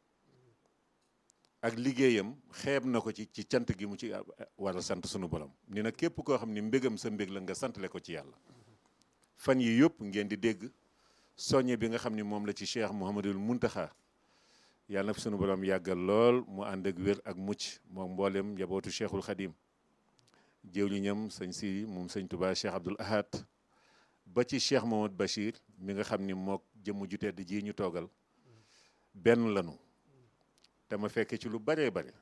ak liggéeyam xeeb na ko ci ci cant gi mu ci war a sant sunu borom ni nag képp koo xam ni mbégam sa mbég la nga santale ko ci yàlla fan yi yëpp ngeen di dégg soññe bi nga xam ni moom la ci cheikh Mouhamadul Muntaxa yàlla na fi sunu borom yàggal lool mu ànd ak wér ak mucc moom mboolem njabootu cheikhul Xadim jëwliñam sëñ si moom sëñ Touba cheikh Abdoul Ahad ba ci Cheikh Mamadou Bachir mi nga xam ni mook jëmm ju tedd ji ñu toogal benn lanu te ma fekke ci lu baree bare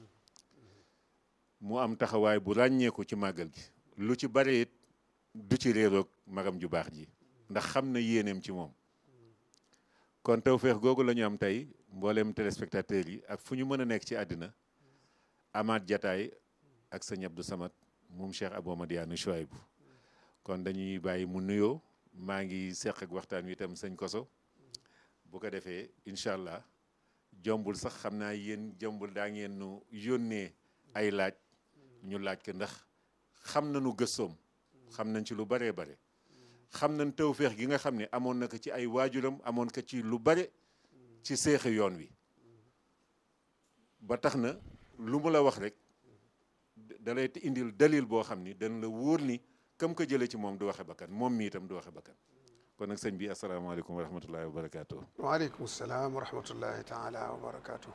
mu am taxawaay bu ràññeeku ci màggal gi lu ci bare it du ci réeroog magam ju baax ji ndax xam na yéeneem ci moom kon tawféex googu la ñu am tey mbooleem téléspectateurs yi ak fu ñu mën a nekk ci àddina amaat jataay ak sëñ Abdou Samad moom Cheikh Abou Madiane Chouaïbou kon dañuy bàyyi mu nuyoo maa ngi seq ak waxtaan wi itam sëñ Koso bu ko defee incha allah jombul sax xam naa yéen jombul daa ngeen nu yónnee ay laaj ñu laaj ko ndax xam nañu gëstoom xam nañ ci lu baree bare xam nañ tawféex gi nga xam ne amoon na ko ci ay waajuram amoon ko ci lu bare ci seexi yoon wi ba tax na lu mu la wax rek da lay indil dalil boo xam ni dañ la wóor ni kam ko jëlee ci moom du waxe bakkan moom mi itam du waxe bakkan kon nag sëñ bi asalaamaaleykum wa rahmatullahi wa barakaatu. waaleykum salaam wa rahmatullahi taala wa barakaatu.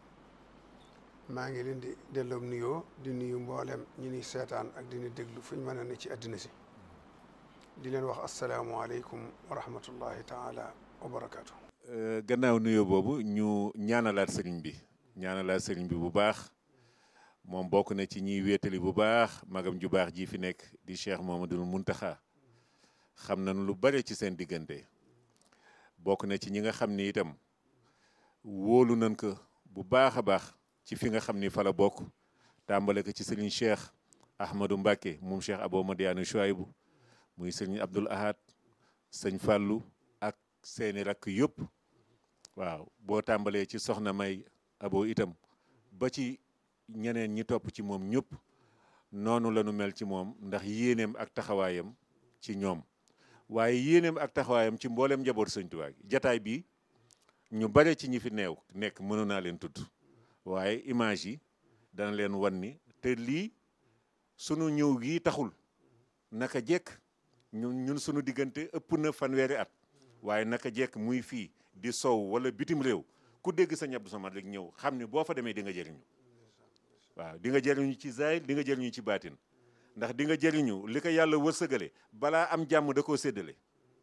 maa ngi leen di delloom nuyoo di nuyu mboolem ñu ni seetaan ak di ñu déglu fu ñu mën a ne ci àddina si di leen wax asalaamualeykum wa rahmatullahi taala wa barakaatu. gannaaw nuyoo boobu ñu ñaanalaat sëriñ bi ñaanalaat sëriñ bi bu baax moom bokk na ci ñiy wéetali bu baax magam ju baax ji fi nekk di cheikh Mohamadul Muntaxa xam nañu lu bare ci seen diggante bokk na ci ñi nga xam ni itam wóolu nañ ko bu baax a baax ci fi nga xam ni fa la bokk tàmbale ko ci sëriñ cheikh Ahmadou Mbacke moom cheikh Abou Madiane Chouaïbou muy sëriñ Abdoul Ahad sëñ Fallou ak seeni rakk yëpp waaw boo tàmbalee ci soxna May Abo itam ba ci ñeneen ñi topp ci moom ñëpp noonu la ñu mel ci moom ndax yéeneem ak taxawaayam ci ñoom waaye yéeneem ak taxawaayam ci mboolem njaboot sëñ Tuubaa gi jataay bi ñu bare ci ñi fi neew nekk mënu naa leen tudd waaye image yi dana leen wan ni te lii sunu ñëw gii taxul naka jekk ñun ñun sunu diggante ëpp na fanweeri at waaye naka jekk muy fii di sow wala bitim réew ku dégg sa Abdou Samad rek ñëw xam ni boo fa demee di nga jëriñu waaw di nga jëriñu ci zaahir di nga jëriñu ci baatin ndax di nga jëriñu li ko yàlla wërsëgale balaa am jàmm da koo séddale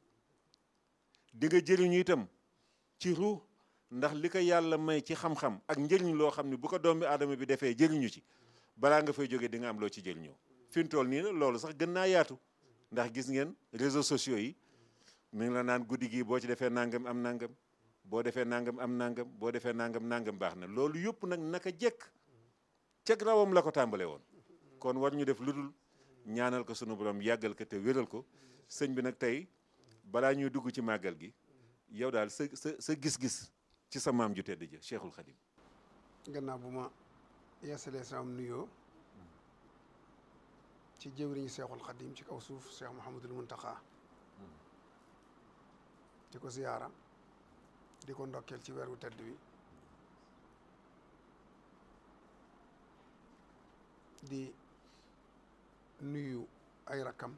di nga jëriñu itam ci ruux ndax li ko yàlla may ci xam-xam ak njëriñ loo xam ne bu ko doomi aadama bi defee jëriñu ci balaa nga fay jógee di nga am loo ci jëriñoo fi mu toll nii la loolu sax gën naa yaatu ndax gis ngeen réseaux sociaux yi mi ngi la naan guddi gii boo ci defee nangam am nangam boo defee nangam am nangam boo defee nangam nangam baax na loolu yëpp nag naka jekk ceg rawam la ko tàmbale woon kon war ñu def lu dul ñaanal ko sunu borom yàggal ko te wéral ko sëñ bi nag tey balaa ñuy dugg ci màggal gi yow daal sa sa sa gis-gis ci sa maam ju tedd ja Cheikhul Khadim gannaaw bu ma yeesalee sama nuyoo ci jëwriñu Cheikhul Khadim ci kaw suuf Cheikh Mouhamadul Muntaxa di ko ziyaara di ko ndokkeel ci weeru tedd wi di nuyu ay rakkam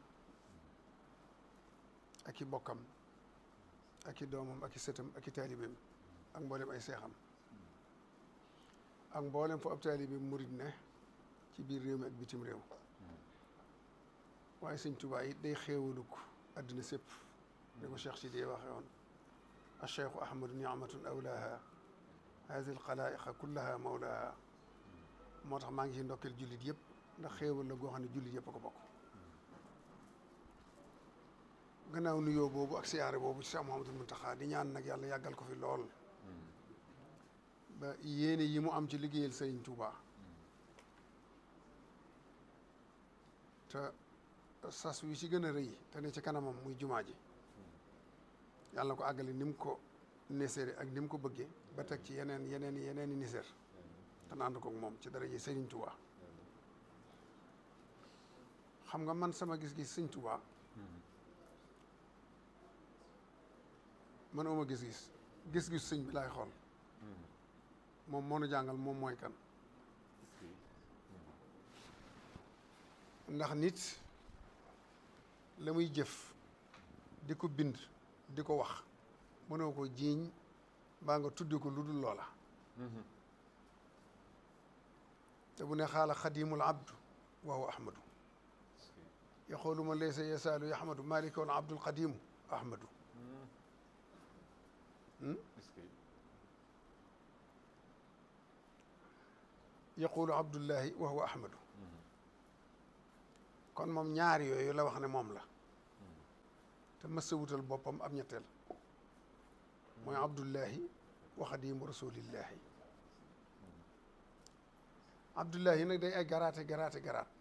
ak i bokkam ak i doomam ak i sëtam ak i taalibeem ak mboolem ay seexam ak mboolem fu ab taalibeem murid ne ci biir réew mi ak bitim réew waaye sëñ Tuubaa it day xéewaluk àddina sépp ni ko Cheikh Sidi waxee woon acheikhu ahmadu niamatun awlaaha haadi alxalaa'iqa kullaha mawlaaha moo tax maa ngi ci ndokkeel jullit yëpp ndax xéewal la goo xam ne jullit yëpp a ko bokk gannaaw nuyoo boobu ak siyaare boobu ci Cheikh Mouhamadul Muntaxa di ñaan nag yàlla yàggal ko fi lool ba yéene yi mu am ci liggéeyal Sëriñ Tuubaa te sas wi ci gën a rëy te ne ci kanamam muy jumaa ji yàlla na ko àggale ni mu ko neseere ak ni mu ko bëggee ba teg ci yeneen yeneen yeneen i niseer te naan ko moom ci dara ji Sëriñ Tuubaa xam nga man sama gis-gis Sëriñ Tuubaa man uma gis-gis gis-gis sëñ bi laay xool moom moo nu jàngal moom mooy kan ndax nit la muy jëf di ko bind di ko wax mënoo ko jiiñ mbaa nga tuddi ko lu dul loola te bu ne xaala xadimul abdu wa huwa ahmadu yaqulu man laysa yasaalu yahmadu malika wa abdul qadimu ahmadu yaqulu abdullahi wa huwa ahmadu kon moom ñaar yooyu la wax ne moom la te mësa wutal boppam ab ñetteel mooy abdullahi wa xadimu rasulillahi abdullahi nag day ay garaate garaate garaat